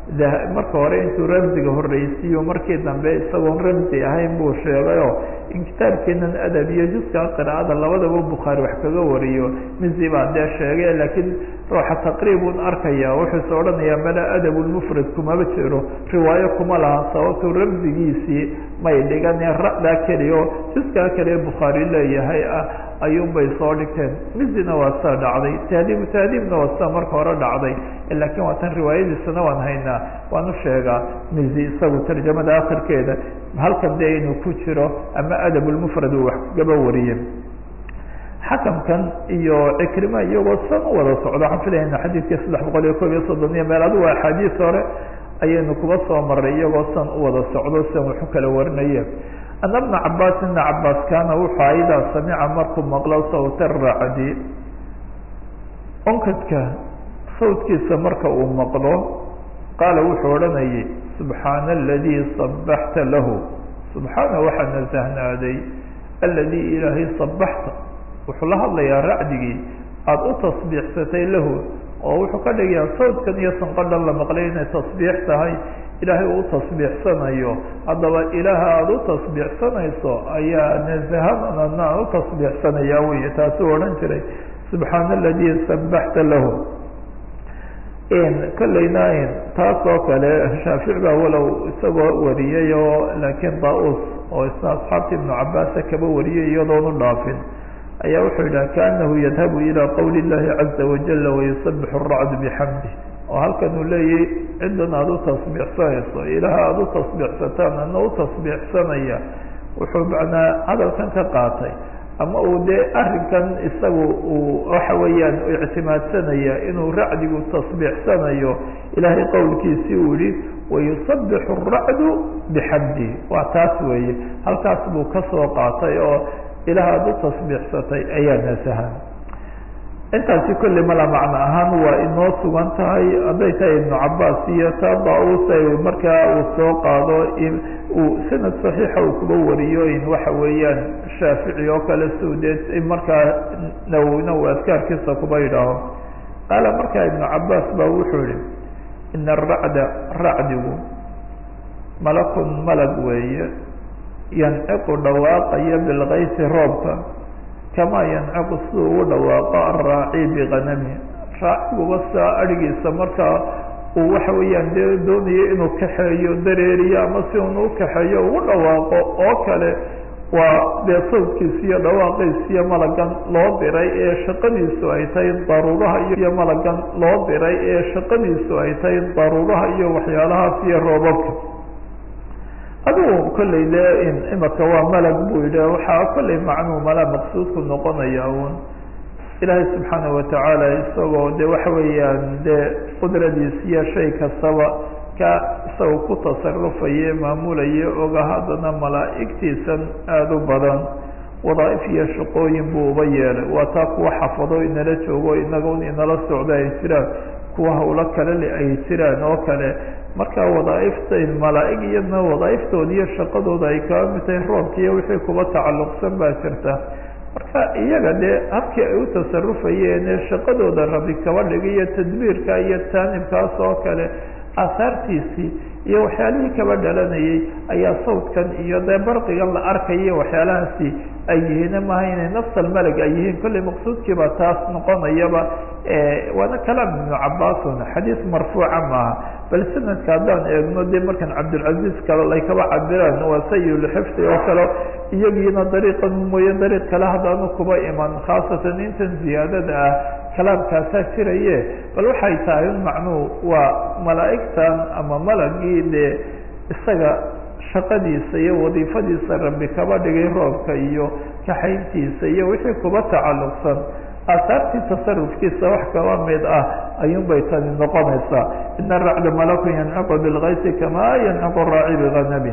marka hore intuu ramziga horreysiiyo markii dambe isagoon ramzi ahayn buu sheegayoo in kitaabkeenan adab iyo juska qiraa'ada labadaba bukhaari wax kaga wariyo mizi baa dee sheegay laakiin ruuxa taqriibun arkaya wuxuuse odhanayaa mala adabulmufrad kumaba jiro riwaayo kuma laha sababtuu ramzigiisii may dhiganee ra'daa keliya oo juskaa keliya bukhaari leeyahay ah ayuunbay soo dhigteen mizina waa saa dhacday tahdiibu tahdiibna waa saa marka hore dhacday laakiin waa tan riwaayadiisana waan haynaa waan u sheegaa mizi isagu tarjamada akhirkeeda halkan dee inuu ku jiro ama adabulmufrad uu wax kagaba wariye xakamkan iyo cikrima iyagoo san u wada socdo waxaan filayna xadiidkii saddex boqol iyo kob iyo soddon iyo meel adigu axaadiis hore ayaynu kuba soo maray iyagoo san u wada socdo sian waxu kala warinaye ana bna cabaas ibna cabaas kaana wuxuu aidaa samica markuu maqlo sawta racdi onkadka sawtkiisa marka uu maqlo qaala wuxuu odhanayay subxaana aladii sabaxta lahu subxaana waxaa nasahnaaday aladii ilaahay sabaxta wuxuu la hadlayaa racdigii aada u tasbiixsatay lahu oo wuxuu ka dhigayaa sawdkan iyo sanqadhan la maqlay inay tasbiix tahay ilaahay uu tasbiixsanayo haddaba ilaaha aada u tasbiixsanayso ayaa nasahanana aan u tasbiixsanaya wey taasuu odhan jiray subxaana aladii sabaxta lahu kolleyna taas oo kale shaafic baa walow isagoo wariyay oo laakiin daa-us oo isna asxaabta ibnu cabaasa kaba wariyay iyadoonu dhaafin ayaa wuxuu yidhaha kaanahu yadhabu ilaa qowli llahi caza wajala wayusabixu aracdu bixamdi oo halkan uu leeyahy ciddan aada u tasbiixsanayso ilaha aada u tasbiixsataan ana u tasbiixsanaya wuxuu macnaa hadalkan ka qaatay ama uu dee arrinkan isagu uu waxa weeyaan ictimaadsanaya inuu racdigu tasbiixsanayo ilaahay qowlkiisii uu yihi wayusabixu aracdu bixamdi waa taas weeye halkaas buu kasoo qaatay oo ilaah aada u tasbiixsatay ayaa nasahan intaasi kolley mala macno ahaan waa inoo sugan tahay hadday tahay ibnu cabaas iyo taa daa-us markaa uu soo qaado uu sanad saxiixa uu kuba wariyo in waxa weeyaan shaafici oo kale suudeed markaa nawowina uu adkaarkiisa kuba yidhaaho qaala markaa ibnu cabaas baa wuxuu yihi ina aracda racdigu malakun malag weeye yanciqu dhawaaqaya bilkaysi roobka kamaa yanciqu siduu ugu dhawaaqo araaci bikanami raaciguba saa adhigiisa markaa uu waxa weeyaan dee doonayo inuu kaxeeyo dareeriyo ama si unu u kaxeeyo ugu dhawaaqo oo kale waa dee sawdkiisa iyo dhawaaqiisiyo malagan loo diray ee shaqadiisu ay tahay daruuraha iyo malagan loo diray ee shaqadiisu ay tahay daruuraha iyo waxyaalahaas iyo roobabka adigu kolley dee imaka waa malag buu yidhi waxaa kolley macnuu mala maqsuudku noqonaya un ilaahay subxaana watacaala isagoo de waxa weeyaan dee qudradiis iyo shay kastaba ka isagoo ku tasarufaye maamulaye oga haddana malaa'igtiisan aada u badan wadaaif iyo shaqooyin buu uba yeelay waa taa kuwa xafado inala joogo inaga un inala socda ay jiraan kuwa hawlo kale le ay jiraan oo kale marka wadaaifta malaa-ig iyadna wadaa'iftooda iyo shaqadooda ay kaba mid tahay roobka iyo wixii kuba tacalluqsan baa jirta marka iyaga dee habkii ay u tasarufayeen ee shaqadooda rabi kaba dhigay iyo tadbiirka iyo taanibkaas oo kale aahaartiisii iyo waxyaalihii kaba dhalanayay ayaa sawdkan iyo dee barqigan la arkaya waxyaalahaasi ay yihiin maaha inay nafsal malag ay yihiin kolley maqsuudkiiba taas noqonayaba waana kalaam ibnu cabaasun xadiis marfuuca maaha bal sanadka haddaan eegno dee markan cabdilcaziz kale ay kaba cabiraan waa sayulxifdi oo kale iyagiina dariiqan mooye dariiq kale haddaanu kuba iman khaasatan intan ziyaadada ah kalaamkaasaa jiraye bal waxay tahay un macnuhu waa malaa'igtan ama malagii dee isaga shaqadiisa iyo wadiifadiisa rabbi kaba dhigay roobka iyo kaxayntiisa iyo wixii kuba tacalluqsan aasaartii tasarufkiisa wax kaba mid ah ayuun bay tani noqonaysaa ina racda malakun yanciqu bilkaysi kamaa yanciqu raaci biganabin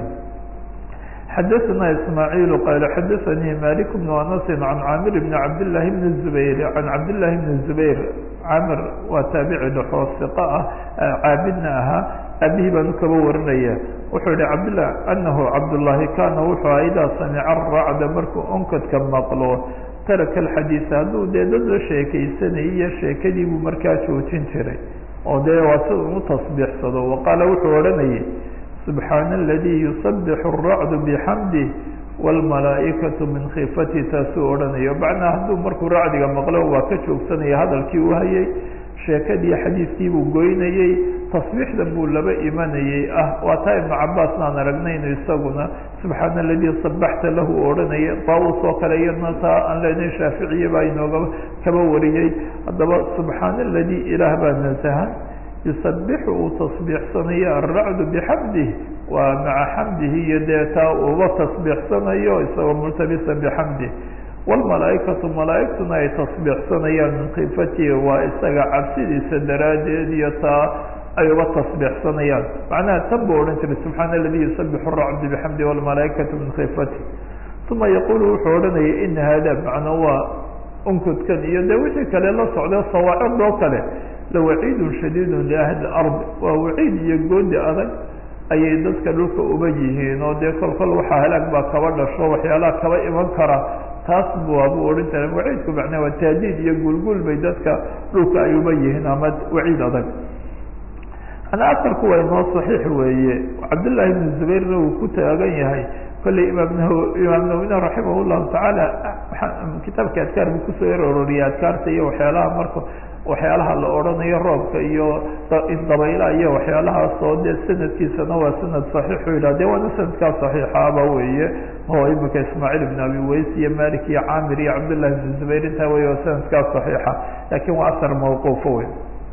xadaثna ismaaعiil qal xadaثanii malik bn anas can caamir bn cabdالlahi bn الzubayr can cabdالlahi bn الzubayr camir waa taabici dhexoo siqa ah caabidna ahaa abihi baanu kaba warinaya wuxuu yihi cabdlah anahu cabdالlahi kana wuxuu aha idaa samica racda markuu onkadka maqlo taraka alxadiisa hadduu dee dad la sheekaysanayay iyo sheekadii buu markaa joojin jiray oo dee waa si uu tasbiixsado waqaala wuxuu odhanayay subxaana aladii yusabixu الracdu bixamdih wاlmalaaئikaةu min khifati taasuu odhanayo macnaa hadduu markuu racdiga maqlo waa ka joogsanaya hadalkii u hayay sheekadii xadiidkii buu goynayey tasbiixdan buu laba imanayey ah waa taa ibnu cabaasna aan aragnayno isaguna subxaana aladii sabaxta lahu odhanaya daawus oo kale iyadna taa aan leenahay shaaficiya baa inooga kaba wariyey haddaba subxaana aladii ilaah baa nasahan yusabixu uu tasbiixsanayo alracdu bixamdih waa maca xamdihi iyo dee taa uba tasbiixsanayo isagoo multabisan bixamdih wlmalaaikatu malaaigtuna ay tasbiixsanayaan min khifatihi waa isaga cabsidiisa daraaddeed iyo taa ay uga tasbiixsanayaan macnaha tan buu odhan jiray subxaana aladi yusabixu racdu bixamdi wlmalaaikatu min khifati uma yaqulu wuxuu odhanaya ina hada macna waa unkudkan iyo de wixii kale la socda sawaacid oo kale lawaciidun shadiidun liahli ardi waa waciid iyo goodi adag ayay dadka dhulka uba yihiin oo dee kol kol waxaa halaag baa kaba dhasho waxyaalaha kaba iman kara taas waabuu odhan jiray waciidku macnaa waa taadiid iyo gulgul bay dadka dhulka ay uba yihiin ama waciid adag ana asalku waa inoo saxiix weeye cabdullaahi ibnu zubayrna uu ku taagan yahay kolley imaam naw imaam nawina raximah llahu tacaala kitaabka adkaar buu kusoo er ororiyay adkaarta iyo waxyaalaha marka waxyaalaha la odhanayo roobka iyo dabaylaha iyo waxyaalahaas oo dee sanadkiisana waa sanad saxiixu yidhah de waana sanadkaa saxiixaaba weeye oo imika ismaaciil ibn abi ways iyo malik iyo camir iyo cabdullahi ibn zubayr intaa wey waa sanadkaa saxiixa lakin waa asar mawquufo wey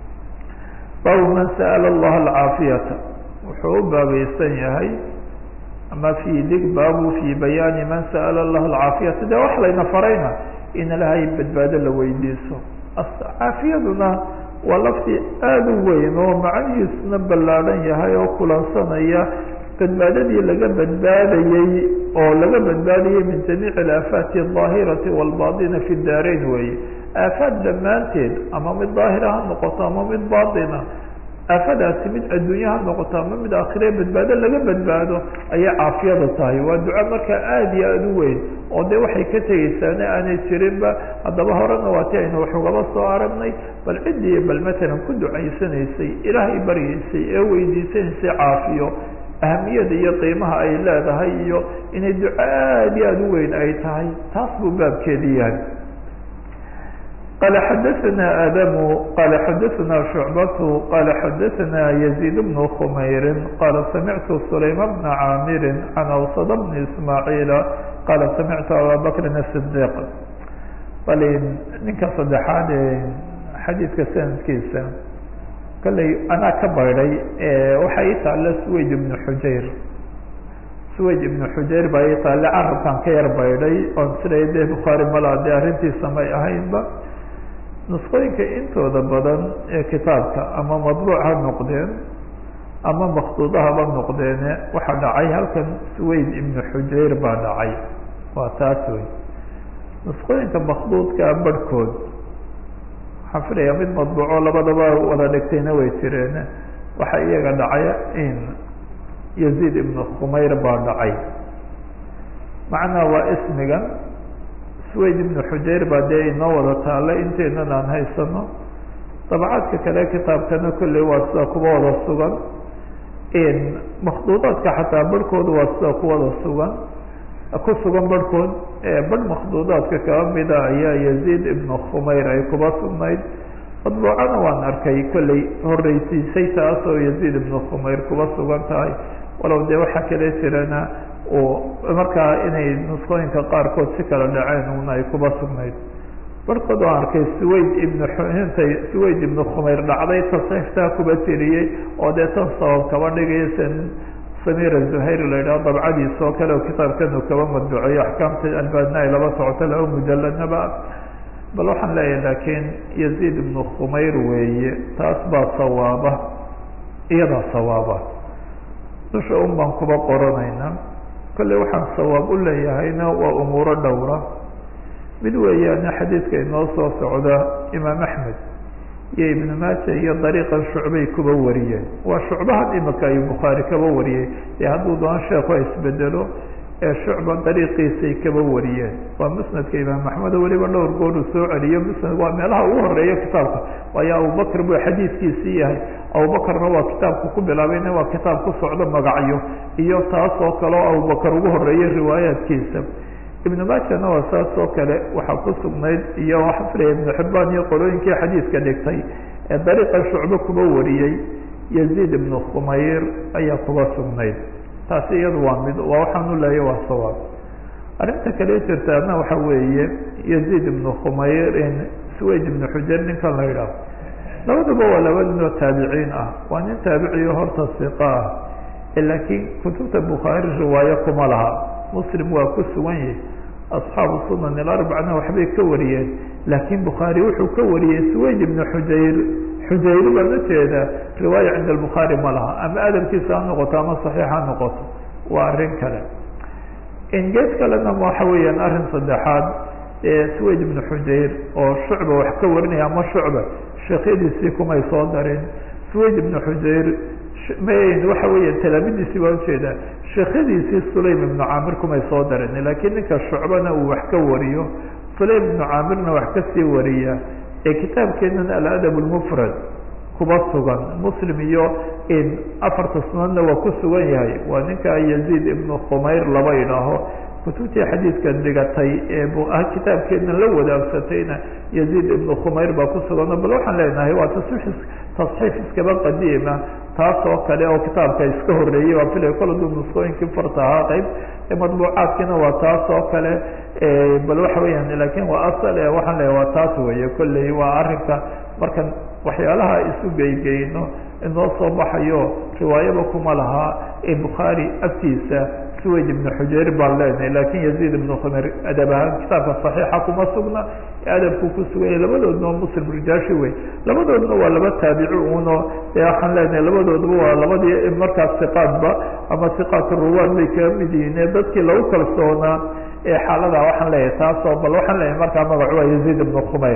baabu man sa'ala allaha alcaafiyata wuxuu u baabaysan yahay ama fi dig baabu fi bayaani man sa'ala allaha alcaafiyata de wax layna farayna in ilahay badbaado la weydiiso caafiyaduna waa lafti aada u weyn oo macnihiisuna ballaadhan yahay oo kulansanaya badbaadadii laga badbaadayey oo laga badbaadayey min jamiici alaafaati aldaahirati waalbaطina fi daarayn weeye aafaad dhammaanteed ama mid daahira ha noqoto ama mid baaطina aafadaasi mid adduunye ha noqoto ama mid aakhire badbaado laga badbaado ayay caafiyada tahay waa duco markaa aada iyo aada u weyn oo de waxay ka tegeysaana aanay jirinba haddaba horena waa ti aynu wax ugaba soo aragnay bal ciddii bal matalan ku ducaysanaysay ilaahay baryaysay ee weydiisanaysay caafiyo ahamiyada iyo qiimaha ay leedahay iyo inay duco aada iyo aada u weyn ay tahay taas buu baabkeedi yahay qala xadaثna adamu qala xadaثna shucbatu qala xadaثna yaزيid bn khmayri qala samictu sulayma bna caamiri can awsad bni ismaaciila qala samictu aba bakrin الصdiq bal ninka saddexaad ee xadiidka sanadkiisa kolley anaa ka baydhay waxaa ii taalla swayd ibnu xujayr swayd ibnu xujayr baa ii taalle carabkan ka yar baydhay oon siday dee bukhaari malaa dee arrintiisa may ahaynba nusqooyinka intooda badan ee kitaabka ama madbuuc ha noqdeen ama makduudahaba noqdeene waxaa dhacay halkan swayd ibnu xujayr baa dhacay waa taas wey nusqooyinka makduudkaa barhkood waxaan filaya mid madbuuco labadaba wada dhigtayna way jireen waxaa iyaga dhacay in yaziid ibnu khumayr baa dhacay macnaa waa ismigan swayd ibnu xujayr baa dee inoo wada taalla inteenan aan haysano dabcaadka kale kitaabkana kolley waa sida kuwa wada sugan makduudaadka xataa barhkooda waa sida kuwada sugan ku sugan barhkood barh makduudaadka kaba mida ayaa yaziid ibnu khumayr ay kuba sugnayd madbuucana waan arkay kolley horeysiisay taas oo yaziid ibnu khumayr kuba sugan tahay walow dee waxaa kale jirana oo markaa inay nusqooyinka qaarkood si kala dhaceen una ay kuba sugnayd barhkood oo arkay swayd ibnu intay swayd ibnu khumayr dhacday tasniiftaa kuba tiriyey oo dee tan sabab kaba dhigaya sen samir zuhayr la yidhaho dabcadiisa oo kale oo kitaabkanu kaba madbuceeyo axkaamta albaadna ay laba socoto laba mujaladnaba bal waxaan leeyahay laakiin yaziid ibnu khumayr weeye taas baa sawaaba iyadaa sawaaba dusha un baan kuba qoranayna kolley waxaan sawaab u leeyahayna waa umuuro dhowra mid weeyaana xadiidka inoo soo socda imaam axmed iyo ibnu maaja iyo dariiqan shucbay kuba wariyeen waa shucbahan imika ayuu bukhaari kaba wariyey dee hadduu doon sheekhu isbedelo ee shucba dariiqiisay kaba wariyeen waa musnadka imaam axmed weliba dhowr gooruu soo celiyo musnad waa meelaha ugu horeeya kitaabka waayo abubakr buu xadiidkiisii yahay abubakarna waa kitaabku ku bilaabayna waa kitaab ku socdo magacyo iyo taas oo kale oo abubakar ugu horeeya riwaayaadkiisa ibnu maajana waa saas oo kale waxaa ku sugnayd iyo waxaa filaya ibnu xibaan iyo qolooyinkii xadiidka dhigtay ee dariiqa shucbe kuba wariyey yaziid ibnu khumayr ayaa kuba sugnayd taasi iyadu waa mid waa waxaanu leeya waa sawaab arrinta kale jirtaana waxa weeye yaziid ibnu khumayr swayd ibnu xujar ninkan la yidhaaho labaduba waa laba nin oo taabiciin ah waa nin taabiciyo horta siqa ah laakiin kutubta bukhaari riwaayo kuma laha muslim waa ku sugan yahay asxaabu sunan ilarbacna waxbay ka wariyeen laakiin bukhaari wuxuu ka wariyey swayd ibnu xujayr xujayr baan ujeeda riwaaya cinda albukhaari ma laha ama adabkiisa ha noqoto ama saxiix ha noqoto waa arrin kale gees kalena waxa weeyaan arrin saddexaad swayd ibnu xujayr oo shucba wax ka warinaya ama shucba sheekyadiisii kumay soo darin swayd ibnu xujayr waxa weya talaamidiisii baa ujeedaa sheekyadiisii sulaym ibnu caamir kumay soo darin laakiin ninka shucbana uu wax ka wariyo sulaym ibnu caamirna wax kasii wariya ee kitaabkeenan aladab lmufrad kuba sugan muslim iyo afarta sunadna waa ku sugan yahay waa ninka yaziid ibnu khumayr laba idhaaho kutubtii xadiidka dhigatay ee kitaabkeedna la wadaagsatayna yaziid ibnu khumayr baa ku sugan bal waxaan leenahay waa tasxiif tasxiif iskaba qadiima taas oo kale oo kitaabka iska horeeyey waa filay kol aduu nuskooyinkii farta ahaa qeyb madbuucaadkiina waa taas oo kale bal waxa weeyaan lakin waa asal e waxaan leeyahay waa taas weeye kolley waa arrinka markan waxyaalaha isu geygeyno inoo soo baxayo riwaayaba kuma lahaa ee bukhaari agtiisa swayd ibnu xujayr baan leenahay lakin yaziid ibnu khumayr adab ahaan kitaabka saxiixa kuma sugna adabku ku sugan yahay labadoodna waa muslim rijaashi wey labadoodna waa laba taabici uno ee waxaan leenahay labadoodaba waa labadii markaas siqaadba ama siqaat ruwaad bay kaga mid yihiin ee dadkii lagu kalsoonaa ee xaalada waxaan leeyahay taasoo bal waxaan leeyahay markaa magacu waa yaziid ibnu khumayr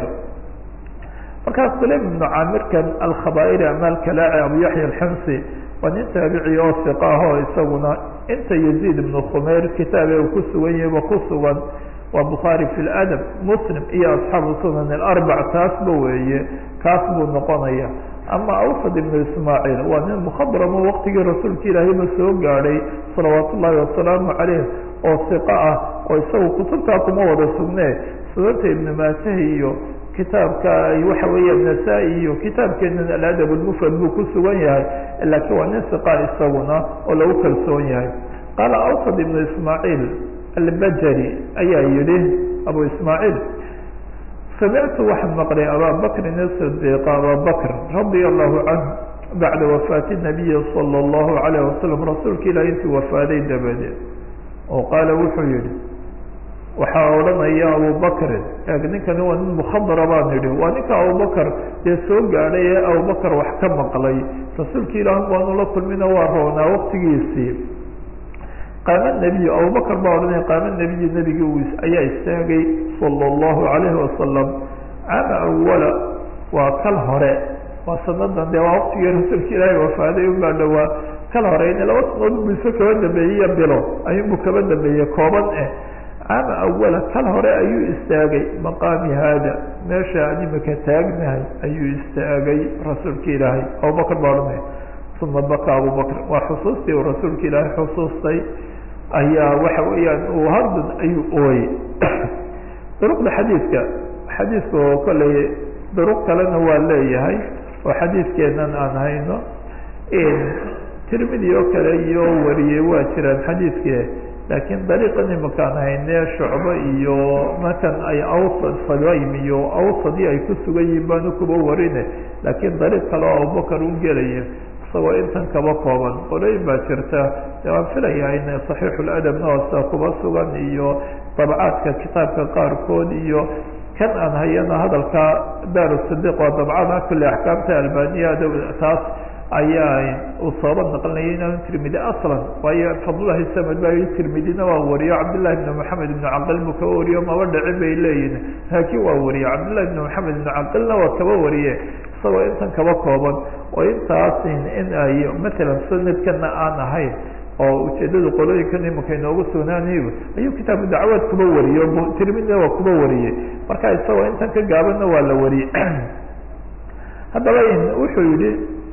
markaas sulaym ibnu caamirkan alkhabaa'iri ama alkalaaci abu yaxya alximsi waa nin taabici oo siqa ah oo isaguna inta yaziid ibnu khumayr kitaabe uu ku sugan yahayba ku sugan waa bukhaari fi ladab muslim iyo asxaabu sunan alarbac taasba weeye kaas buu noqonaya ama awsad ibnu ismaaciil waa nin mukhadramo waqtigii rasuulka ilaahayba soo gaadhay salawaat ullaahi wasalaamu caleyh oo siqa ah oo isagu kutubtaa kuma wada sugnee sunanta ibnu maajahi iyo kitaabka waxa weeya nasaa-i iyo kitaabkeena aladab lmufrad buu ku sugan yahay laakiin waa nin siqa isaguna oo lagu kalsoon yahay qaala awsad ibnu ismaaciil albajari ayaa yihi abu ismaaciil samictu waxaan maqlay abaa bakrin asidiiqa abaa bakr radia allahu canhu bacda wafaati nabiyi sala allahu alayh wasalam rasuulka ilaah intuu wafaaday dabadeed oo qaala wuxuu yihi waxaa odhanaya abubakrin ninkani waa nin mukhadara baan idhi waa ninka abubakar dee soo gaadhay ee abubakar wax ka maqlay rasuulka ilaah baanu la kulmina waa roonaa waqtigiisii qaama nebiyu abubakar baa odhanaya qaama nebiyu nebigii ayaa istaagay sala allahu alayhi wasalam caama awala waa kal hore waa sanadan dee waa waqtigii rasuulka ilaahay wafaaday unbaa dhowaa kal hore in laba sanadood bu iso kaba dambeeyey bilo ayuunbu kaba dambeeyey kooban eh caama awala kal hore ayuu istaagay maqaami haada meesha aan imika taagnahay ayuu istaagay rasuulka ilaahay abubakar baa odhanaya uma baka abubakr waa xusuustii uu rasuulka ilaahay xusuustay ayaa waxa weeyaan uu hardan ayuu ooyey duruqda xadiidka xadiidka oo kolley duruq kalena waa leeyahay oo xadiidkeenan aan hayno tirmidi oo kale iyo wariyey waa jiraan xadiidke laakiin dariiqan imakaan hayne shucbo iyo markan ay awsad sagaym iyo awsadii ay ku sugan yihiin baanu kuba warine laakiin dariiq kale oo abubakar u gelaya isagoo intan kaba kooban qolooyin baa jirta de waan filayaa in saxiixuladabna hoosta kuba sugan iyo dabcaadka kitaabka qaarkood iyo kan aan hayana hadalka daaru sidiq waa dabcada kule axkaamta albaniya taas ayaa uu sooba naqlinaya inaan tirmidi aslan waayo fadlahi samad baa yii tirmidina waa wariyo cabdillahi ibn maxamed ibnu caqil buu kaba wariyo maba dhicin bay leeyihin laakiin waa wariye cabdillahi ibn maxamed ibnu caqilna waa kaba wariye isagoo intan kaba kooban oo intaas in ay matalan sanadkana aan ahayn oo ujeedada qolooyinkan imika inoogu sugnaanayo ayuu kitaabu dacwaad kuba wariyey tirmidina waa kuba wariyey marka isagoo intan ka gaabanna waa la wariyey haddaba wuxuu yihi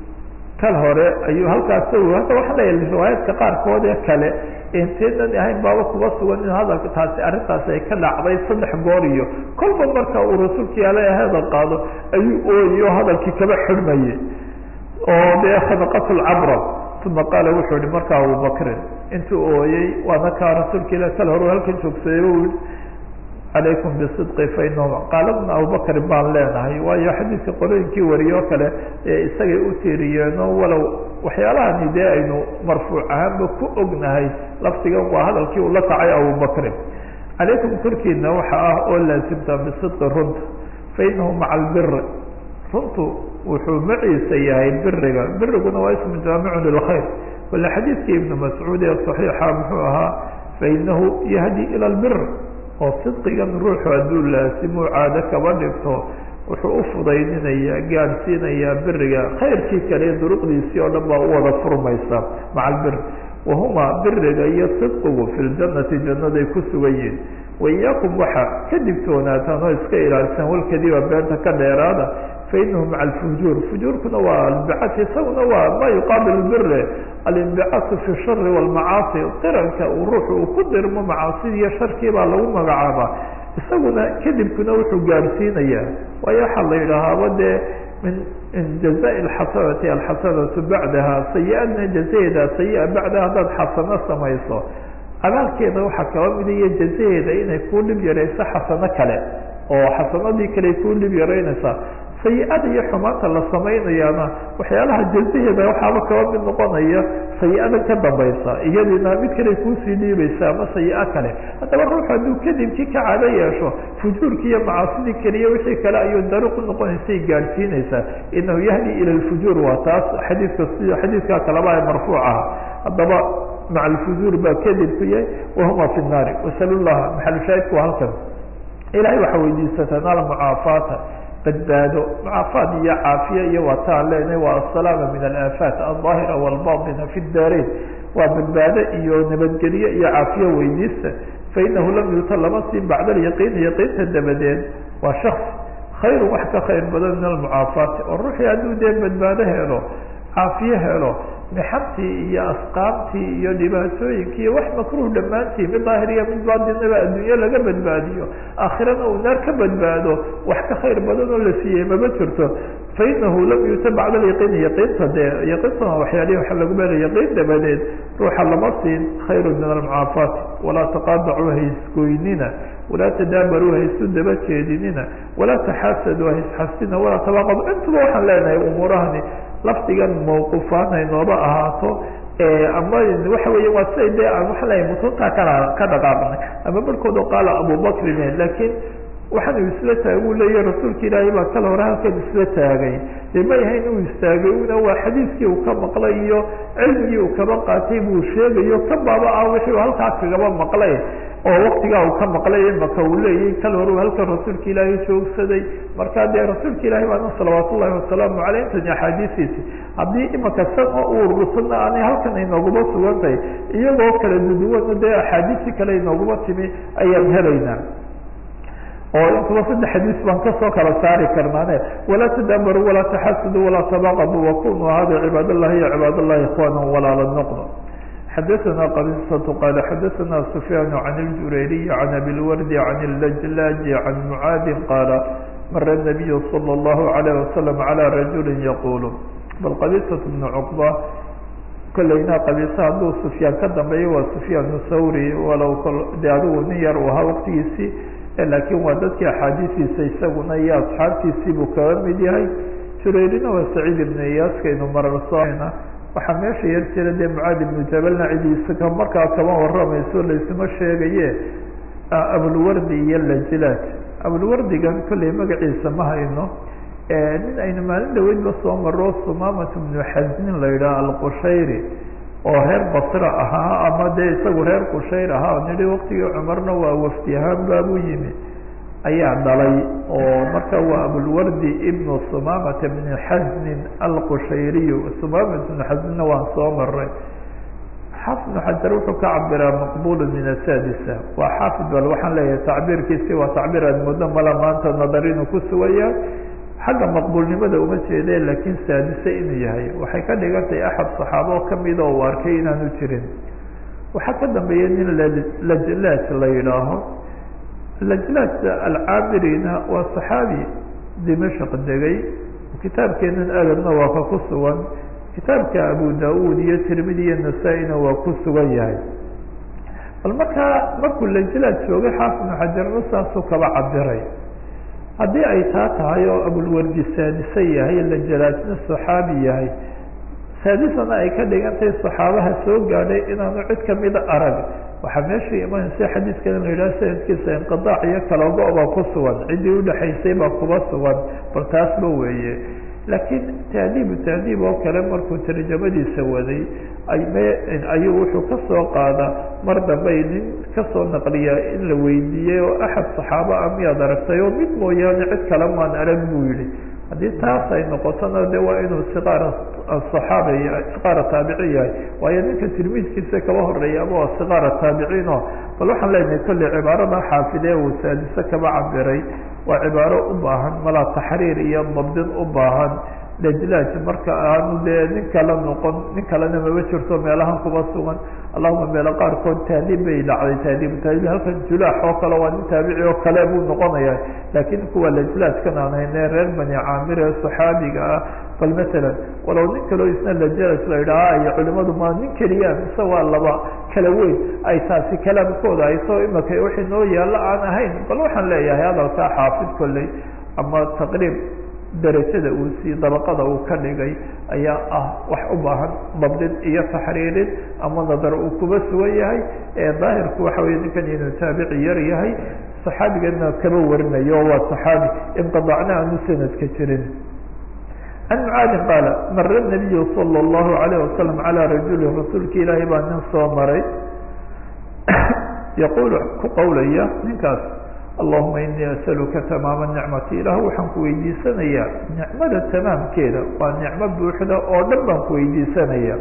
kal hore ayuu halkaas hadda waxaa leeyahay riwaayaadka qaarkood ee kale intaynan ahayn baaba kuba sugan in hadalka taasi arrintaasi ay ka dhacday saddex goor iyo kolba marka uu rasuulka yaala hadal qaado ayuu ooyey oo hadalkii kaba xidhmayey oo dee khadaqat lcabra uma qaala wuxuu yihi marka abubakrin intuu ooyey waana kaa rasuulka ila kal hore halkan joogsaday u yihi calaykum bisidqi fainahum qaaladna abubakr baan leenahay waayo xadiidka qolooyinkii wariye oo kale ee isagay u tiiriyeeno walow waxyaalahani dee aynu marfuuc ahaanba ku ognahay lafdigan waa hadalkii uu la kacay abubakrin calaykum korkiina waxa ah oo laasimta bisidqi runta fainahu maca albiri runtu wuxuu maciisa yahay biriga biriguna waa ismu jaamicun lilkhayr wala xadiidkii ibnu mascuud ee saxiixa muxuu ahaa fainahu yahdi ila lbir oo sidqigan ruuxu hadduu laasimo caado kaba dhigto wuxuu u fudaydinayaa gaadhsiinayaa biriga khayrkii kale duruqdiisii oo dhan baa u wada furmaysa maca albir wahuma biriga iyo sidqigu fi ljanati jannaday ku sugan yihin waiyaakum waxa ka digtoonaataan oo iska ilaalisan walkadiba beenta ka dheeraada fainahu maca alfujuur fujuurkuna waa albicati isaguna waa ma yuqaabil bire alimbicatu fi shari walmacaasi qiranka uu ruuxu uu ku dirmo macaasidi iyo sharkii baa lagu magacaabaa isaguna kadibkuna wuxuu gaadhsiinayaa waayo waxaa la yidhaahaaba dee min min jazai alxasanati alxasanatu bacdaha sayi-adna jazaheeda sayi-a bacdaha haddaad xasano samayso abaalkeeda waxaa kaba mida iyo jazaheeda inay kuu dhib yarayso xasano kale oo xasanadii kale kuu dhib yaraynaysaa sayi-ada iyo xumaanta la samaynayaana waxyaalaha jazaheeda waxaaba kaba mid noqonaya sayi-ada ka dambaysa iyadiina mid kale kuusii dhiibaysa ama sayi-a kale haddaba ruux hadduu kadibkii ka caado yeesho fujuurkii iyo macaasidii keliya wixii kale ayuu dariiq unoqonaysay gaadhsiinaysaa inahu yahdi ila lfujuur waa taas xadiidka si xadiidkaa kaleba ee marfuuc ah haddaba maca alfujuur baa kadibku yahay wahuma fi nnaari wasal llaha maxalushaahidku waa halkan ilahay waxaa weydiisataan almucaafaata badbaado mucaafaad iyo caafiya iyo waa taan leenahay waa asalaama min alaafaat aldaahira walbaطina fi daarain waa badbaado iyo nabadgelyo iyo caafiya weydiista fainahu lam yuta lama siin bacda alyaqiin yaqiinta dabadeed waa shaks khayru wax ka khayr badan min almucaafaati oo ruuxii hadduu dee badbaado helo caafiye helo mixantii iyo asqaamtii iyo dhibaatooyinkii iyo wax makruh dhammaantii mid daahiriya mid baatinaba adduunye laga badbaadiyo aakhirana uu naar ka badbaado wax ka khayr badan oo la siiyey mama jirto fainahu lam yuta bacda alyaqiini yaqiinta dee yaqiintana waxyaalihi waxa lagu beelay yaqiin dabadeed ruuxa lama siin khayru min almucaafaati walaa taqaadacuu haysgoynina walaa tadaabaruu haysu daba jeedinina walaa taxaasadu haysxasina walaa tabaaqadu intuba waxaan leenahay umuurahani lafdigan mawquufaan haynooba ahaato ama waxa weya waa siday dee aan waxa leeyahay mutuntaa kana ka dhaqaaqnay ama barhkood oo qaala abubakrin laakiin waxaan uu isla taagay uu leeyahy rasuulka ilaahay baa kala hore halkan isla taagay dee ma yahayn uu istaagay una waa xadiiskii uu ka maqlay iyo cilmigii uu kaba qaatay buu sheegayo ka baaba ah wixii uu halkaa kagaba maqlay oo waktigaa uu ka maqlay imaka uu leeyahy kal hore halkan rasuulka ilaahay joogsaday markaa dee rasuulka ilahay baana salawaat ullahi wasalaamu caleyh intani axaadiisiisi haddii imaka san oo u urursanna aanay halkan inooguma sugan tahay iyagoo kala duduwana dee axaadiisii kale inooguma timi ayaan helaynaa oo intuba saddex xadiis baan kasoo kala saari karnaane walaa tadaabaruu walaa taxasuduu walaa tabaqaduu wakunuu hada cibaad allahi ya cibaad allahi ikhwana walaala noqdo xadaثna qbisة qal xadaثna سfyaan عan اljurayriy عan abi اlwardi عan اlajlaaji عan mucaadi qaala mara الnabiy slى الlahu عalيه waslm عalى rajuli yaqul bal qabisaة bn cqba kolleyna qabisa hadduu sufyaan ka dambeeyo waa sufyaan thawri walow de adigu nin yar uu ahaa waqtigiisii laakiin waa dadkii axaadiistiisa isaguna iyo asxaabtiisii buu kaga mid yahay jurayrina waa saciid ibn iyaaskaynu mararsoona waxaa meesha yar jira dee mucaad ibnu jabalna cidiisa markaa kama waramayso laysuma sheegaye abulwardi iyo lajlaaj abulwardigan kolley magaciisa ma hayno nin aynu maalin dhaweydba soo maro sumamat bnu xasnin la yidhaha alqushayri oo reer basra ahaa ama dee isagu reer qushayr ahaa nidhi waktigii cumarna waa wafdi ahaan baabuu yimi ayaa dhalay oo marka waa abulwardi ibnu sumamata bni xasnin alqushayriyu sumamat bnu xasninna waan soo maray xaafid ibnu xajar wuxuu ka cabiraa maqbulu min asadisa waa xaafid bal waxaan leeyahay tacbiirkiisi waa tacbiir aad muddo mala maanta nadar inuu ku sugaya xagga maqbuulnimada uma jeede laakiin saadise inuu yahay waxay ka dhigantahay axad saxaabo kamid oo u arkay inaanu jirin waxaa ka dambeeya nin lajlaaj la yidhaaho lajlaaj alcaabirina waa saxaabi dimashq degay kitaabkeenan adabna waa ka ku sugan kitaabka abu da-uud iyo tirmidi iyo nasaa-ina waa ku sugan yahay bal markaa markuu lajlaaj joogay xaafid ibnu xajarna saasuu kaba cabiray haddii ay taa tahay oo abulwardi saadise yahay lajalaajna saxaabi yahay saadisana ay ka dhigantahay saxaabaha soo gaadhay inaanu cid kamida arag waxaa meesha imanaysa xadiidkan la yidhaha sanadkiisa inqidaac iyo kalago baa ku sugan ciddii udhexaysay baa kuba sugan bal taasba weeye laakiin tahdiibu tahdiib oo kale markuu tarjamadiisa waday ayuu wuxuu kasoo qaada mar dambay nin kasoo naqliyaa in la weydiiyey oo axad saxaaba a miyaad aragtay oo mid mooyaane cid kale maan arag buu yihi haddii taas ay noqotona de waa inuu siqaar asaxaaba siqaara taabici yahay waayo ninka tilmiidkiisa kaba horeeya ama waa siqaara taabiciino bal waxaan leenahay kolley cibaarada xaafidee uu saadise kaba cabiray waa cibaaro u baahan malaa taxriir iyo dabdin u baahan lajlaaj marka aanu dee nin kala noqon nin kalena maba jirto meelahan kuba sugan allahuma meelo qaarkood tahdiib bay dhacday tahdiibu tahdiib halkan julaax oo kale waa nin taabici oo kale buu noqonaya laakiin kuwa lajlaajkan aan hayne reer bani caamir ee saxaabiga ah bal masalan walow nin kaleo isna lajlaaj la yidhaha iyo culimadu ma nin keliya mise waa laba kala weyn ay taasi kalaamkooda ay soo imaka wixii noo yaalla aan ahayn bal waxaan leeyahay hadalkaa xaafid kolley ama taqriib darajada uu sii dabaqada uu ka dhigay ayaa ah wax u baahan dabdin iyo taxriirin ama nadar uu kuba sugan yahay ee daahirku waxa weye ninkan inuu taabici yar yahay saxaabigana kaba warinayo waa saxaabi inqidaacna aanu sanadka jirin can mucaadin qaala mara nabiyu sala allahu alayh wasalam calaa rajuli rasuulka ilaahay baa nin soo maray yaquulu ku qowlaya ninkaas allahuma inii asaluka tamaama nicmati ilaah waxaan ku weydiisanayaa nicmada tamaamkeeda waa nicmo buuxda oo dhan baan ku weydiisanaya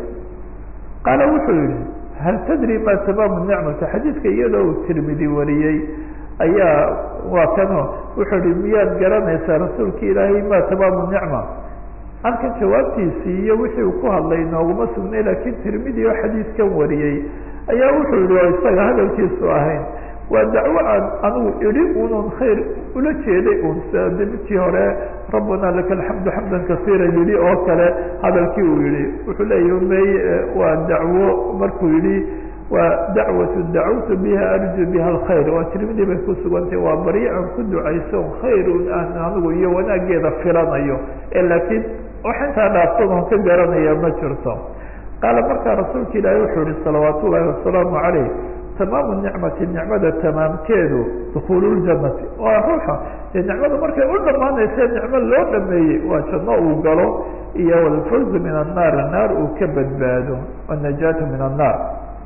qaala wuxuu yihi hal tadri ma tamaamu nicmati xadiidka iyadoo uu tirmidi wariyey ayaa waa kano wuxuu yihi miyaad garanaysaa rasuulka ilaahay ma tamaamu nicma halkan jawaabtiisii iyo wixii uu ku hadlay nooguma sugnay laakiin tirmidi oo xadiidkan wariyey ayaa wuxuu yihi oo isaga hadalkiisu ahayn waa dacwo aan anigu idhi unan khayr ula jeeday un sida midkii hore rabbana laka alxamdu xamdan kasiira yihi oo kale hadalkii uu yihi wuxuu leeyahi may waa dacwo markuu yihi waa dacwatu dacawtu biha arju biha alkhayr waa tirmidi bay ku sugantay waa baryo aan ku ducayso khayrun aan anigu iyo wanaageeda filanayo ee laakiin wax intaa dhaafsan oon ka garanaya ma jirto qaala markaa rasuulka ilaahi wuxuu yihi salawaat ullaahi wasalaamu calayh tamaamu nicmati nicmada tamaamkeedu dukuulu ljanati waa ruuxa dee nicmada markay u dhamaanaysa nicmo loo dhameeyey waa janno uu galo iyo walfawzu min annaar naar uu ka badbaado wanajaatu min annaar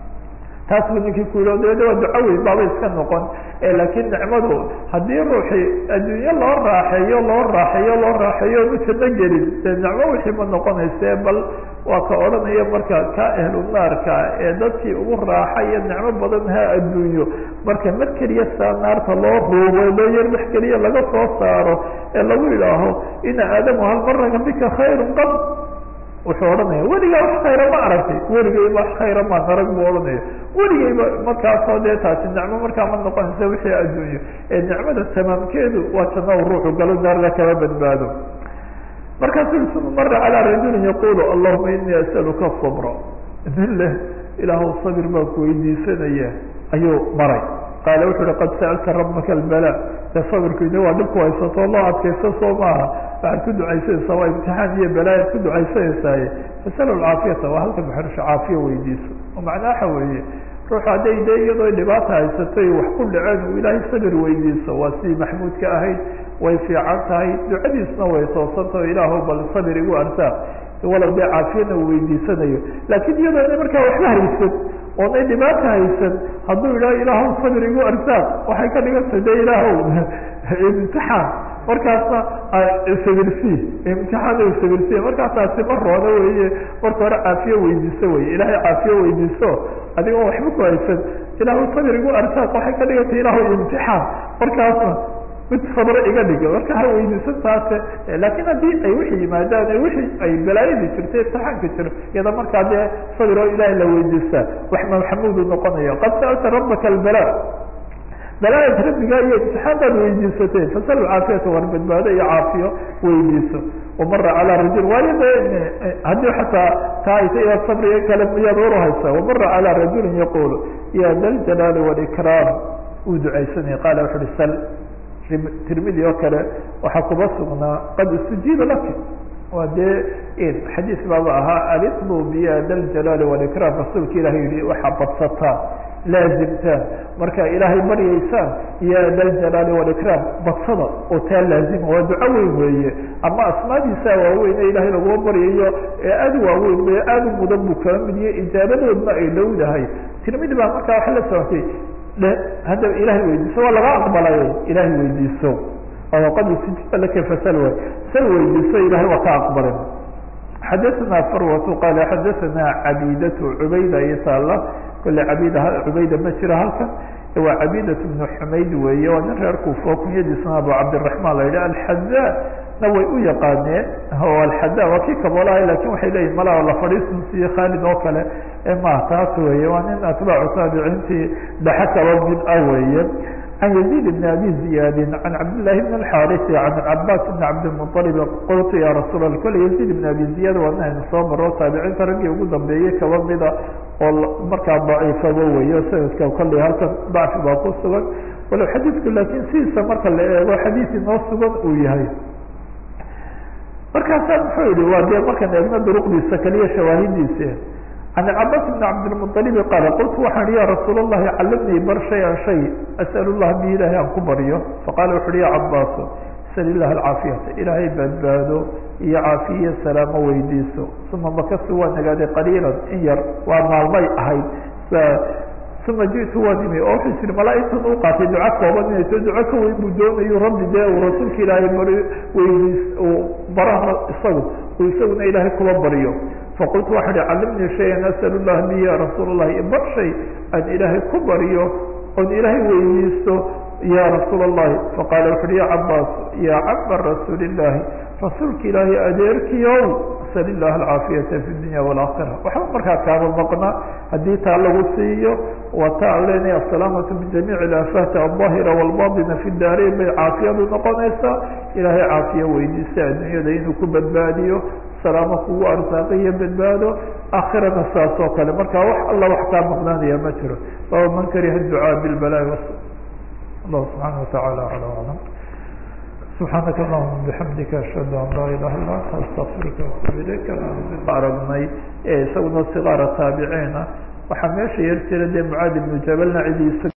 taas buu ninkii ku yidhi dabedna waa duco weyn baaba iska noqon laakiin nicmadu haddii ruuxii adduunye loo raaxeeyo loo raaxeeyo loo raaxeeyo nu janno gelin dee nicmo wixii ma noqonayse bal waa ka odhanaya marka ka ahlu naarka ee dadkii ugu raaxa iyo nicmo badan ha adduunyo marka mar keliya saa naarta loo ruubo loo yar wax keliya laga soo saaro ee lagu yidhaaho ina aadamu hal maraka bika khayrun qad wuxuu odhanaya weligaa wax khayra ma aragtay weligayba wax khayra maan arag buu odhanaya weligayba markaasoo dee taasi nicmo markaa ma noqonaysa wixii adduunyo ee nicmada tamaamkeedu waa janno u ruuxu galo naarna kama badbaado markaasuu suma mara calaa rajulin yaqulu allahuma inii asaluka sabra nin leh ilaahw sabir baan ku weydiisanaya ayuu maray qaala wuxu uhi qad sa'alta rabaka albala dee sabirkiina waa dhibku haysato loo adkaysto soo maaha waxaad ku ducaysanaysaa waa imtixaan iyo balaayaad ku ducaysanaysaye fasal caafiyata waa halka maxrusha caafiya weydiiso oo macnaa waxa weeye ruuxu hadday dee iyadoo dhibaata haysatay wax ku dhaceen uu ilaahay sabir weydiiso waa sidii maxmuudka ahayd way fiican tahay ducadiisna way toosantah o ilaahu bal sabir igu arsaaq walow dee caafiyana uu weydiisanayo laakiin iyadoo ina markaa waxba haysan oonay dhibaata haysan hadduu idhaho ilaahu sabir igu arsaaq waxay ka dhigantay de ilaahow imtixaan markaasna sawirsi imtixaan sawirsi markaasaasi ma roono weye marka hore caafiyo weydiiso weye ilaahay caafiyo weydiiso adigoo waxba ku haysan ilaahu sabirigu arsaaq waxay ka dhigantay ilaahu imtixaan markaasna mid sabro iga dhiga marka ha weydiisan taase laakiin haddii ay wixii yimaadaan ee wixii ay balaayadii jirto imtixaanka jiro iyada markaa dee sabir oo ilaahay la weydiistaa wax maxamuudu noqonayo qad sa'alta rabbaka albala balaayad rabbigaa iyo imtixaantaad weydiisatee fasal caafiyata war badbaado iyo caafiyo weydiiso wamara calaa rajul waayo de haddii xataa taa ayta iya sabriga kale miyaad uru haysaa wamara calaa rajulin yaqulu ya da ljalaali walikraam uu ducaysanaya qaala wuxu uhi sal tirmidi oo kale waxaa kuba sugnaa qad istujiiba laka waa dee xadiis baaba ahaa aliqdu biya da ljalaali walikraam rasuulka ilahi yihi waxaa badsataan laazimtaan marka ilaahay baryaysaan ya da ljalaali walikraam badsada oo taa laazima waa duco weyn weeye ama asmaadiisa waaweyn ee ilaahay laguma baryayo ee aada waaweyn e aada u mudan buu kala mid yahe ijaabadoodna ay dhowdahay tirmidi baa markaa waxa la socotay hadda ilahay weydiiso waa laga aqbalay ilahay weydiiso qad istijiba laka fasal way sal weydiiso ilahay waa ka aqbalay xadaثna farwatu qala xadaثna cabidatu cubayda iyo taala kole cabida cubayda ma jiro halkan waa cabidat bnu xumayd weeye waa nin reer kuufo kunyadiisna abu cabdiraحman la yidhi alxada na way u yaqaaneen o alxada waa kii kaboolahay lakin waxay leyihin malaa la fadhiisun siyo khaalid oo kale ma taas weeye waa nin atbaacu taabiciintii dhaxa kaba mid ah weeye can yaziid bn abi ziyaadin can cabdillahi bn alxarisi can cabaas bn cabdilmuطalib qultu ya rasuul a kole yaziid bn abi ziyaad waa nin aynu soo maro taabiciinta raggii ugu dambeeyey kaba mida oo markaa daciifaba weeye sanadka kolley halkan dacfi baa ku sugan walow xadiidku laakiin sidiisa marka la eego xadiis inoo sugan uu yahay markaasaa muxuu yihi waa dee markaan eegno duruqdiisa kaliya shawaahidiisa can cabaas bn cabdilmuطalibi qaala qultu waxaan ya rasuul اllahi calimnii bar shay-an shay as'al llah bi ilahay aan ku baryo faqala wuxu uhi ya cabaaso sal ilah alcaafiyata ilaahay badbaado iyo caafiye salaamo weydiiso uma makasi waa nagaaday qaliila in yar waa maalmay ahayd uma jitu waan imi oo wuxuu tii malaaigtan u qaatay duco kooban inay to duco ka weyn buu doonayo rabbi dee uu rasuulka ilaahay bari weydiis baraha isagu uu isaguna ilaahay kuba baryo faqultu waxaa hi calimnii shayan asal llah bi ya rasuul اllahi bar shay aan ilaahay ku baryo oon ilaahay weydiisto ya rasuul اllahi faqaala wuxu uhi ya cabaas ya cama rasuuli illahi rasuulka ilaahay adeerkiyow sal ilah alcaafiyata fi dunya wاlaakhira waxba markaa kaama maqna haddii taa lagu siiyo waa ta an leenahay asalaamatu min jamiic ilaafati alظaahira wاlbaطina fi daarayn bay caafiyadu noqonaysaa ilaahay caafiye weydiista addunyada inuu ku badbaadiyo salaamo kugu arsaaqiyo badbaado aakhirana saas oo kale marka wax alla wax kaa maqnaanaya ma jiro baba man kariha ducaa bilbalaa'i allahu subxaana watacaala ala aclam subxaanaka allahuma bixamdika ashhadu an laa ilaha illa anta astaqfiruka watuub ilayka aragnay ee isaguna sigaara taabiciina waxaa meesha yar jira dee mucaad ibnu jabalna cidiisa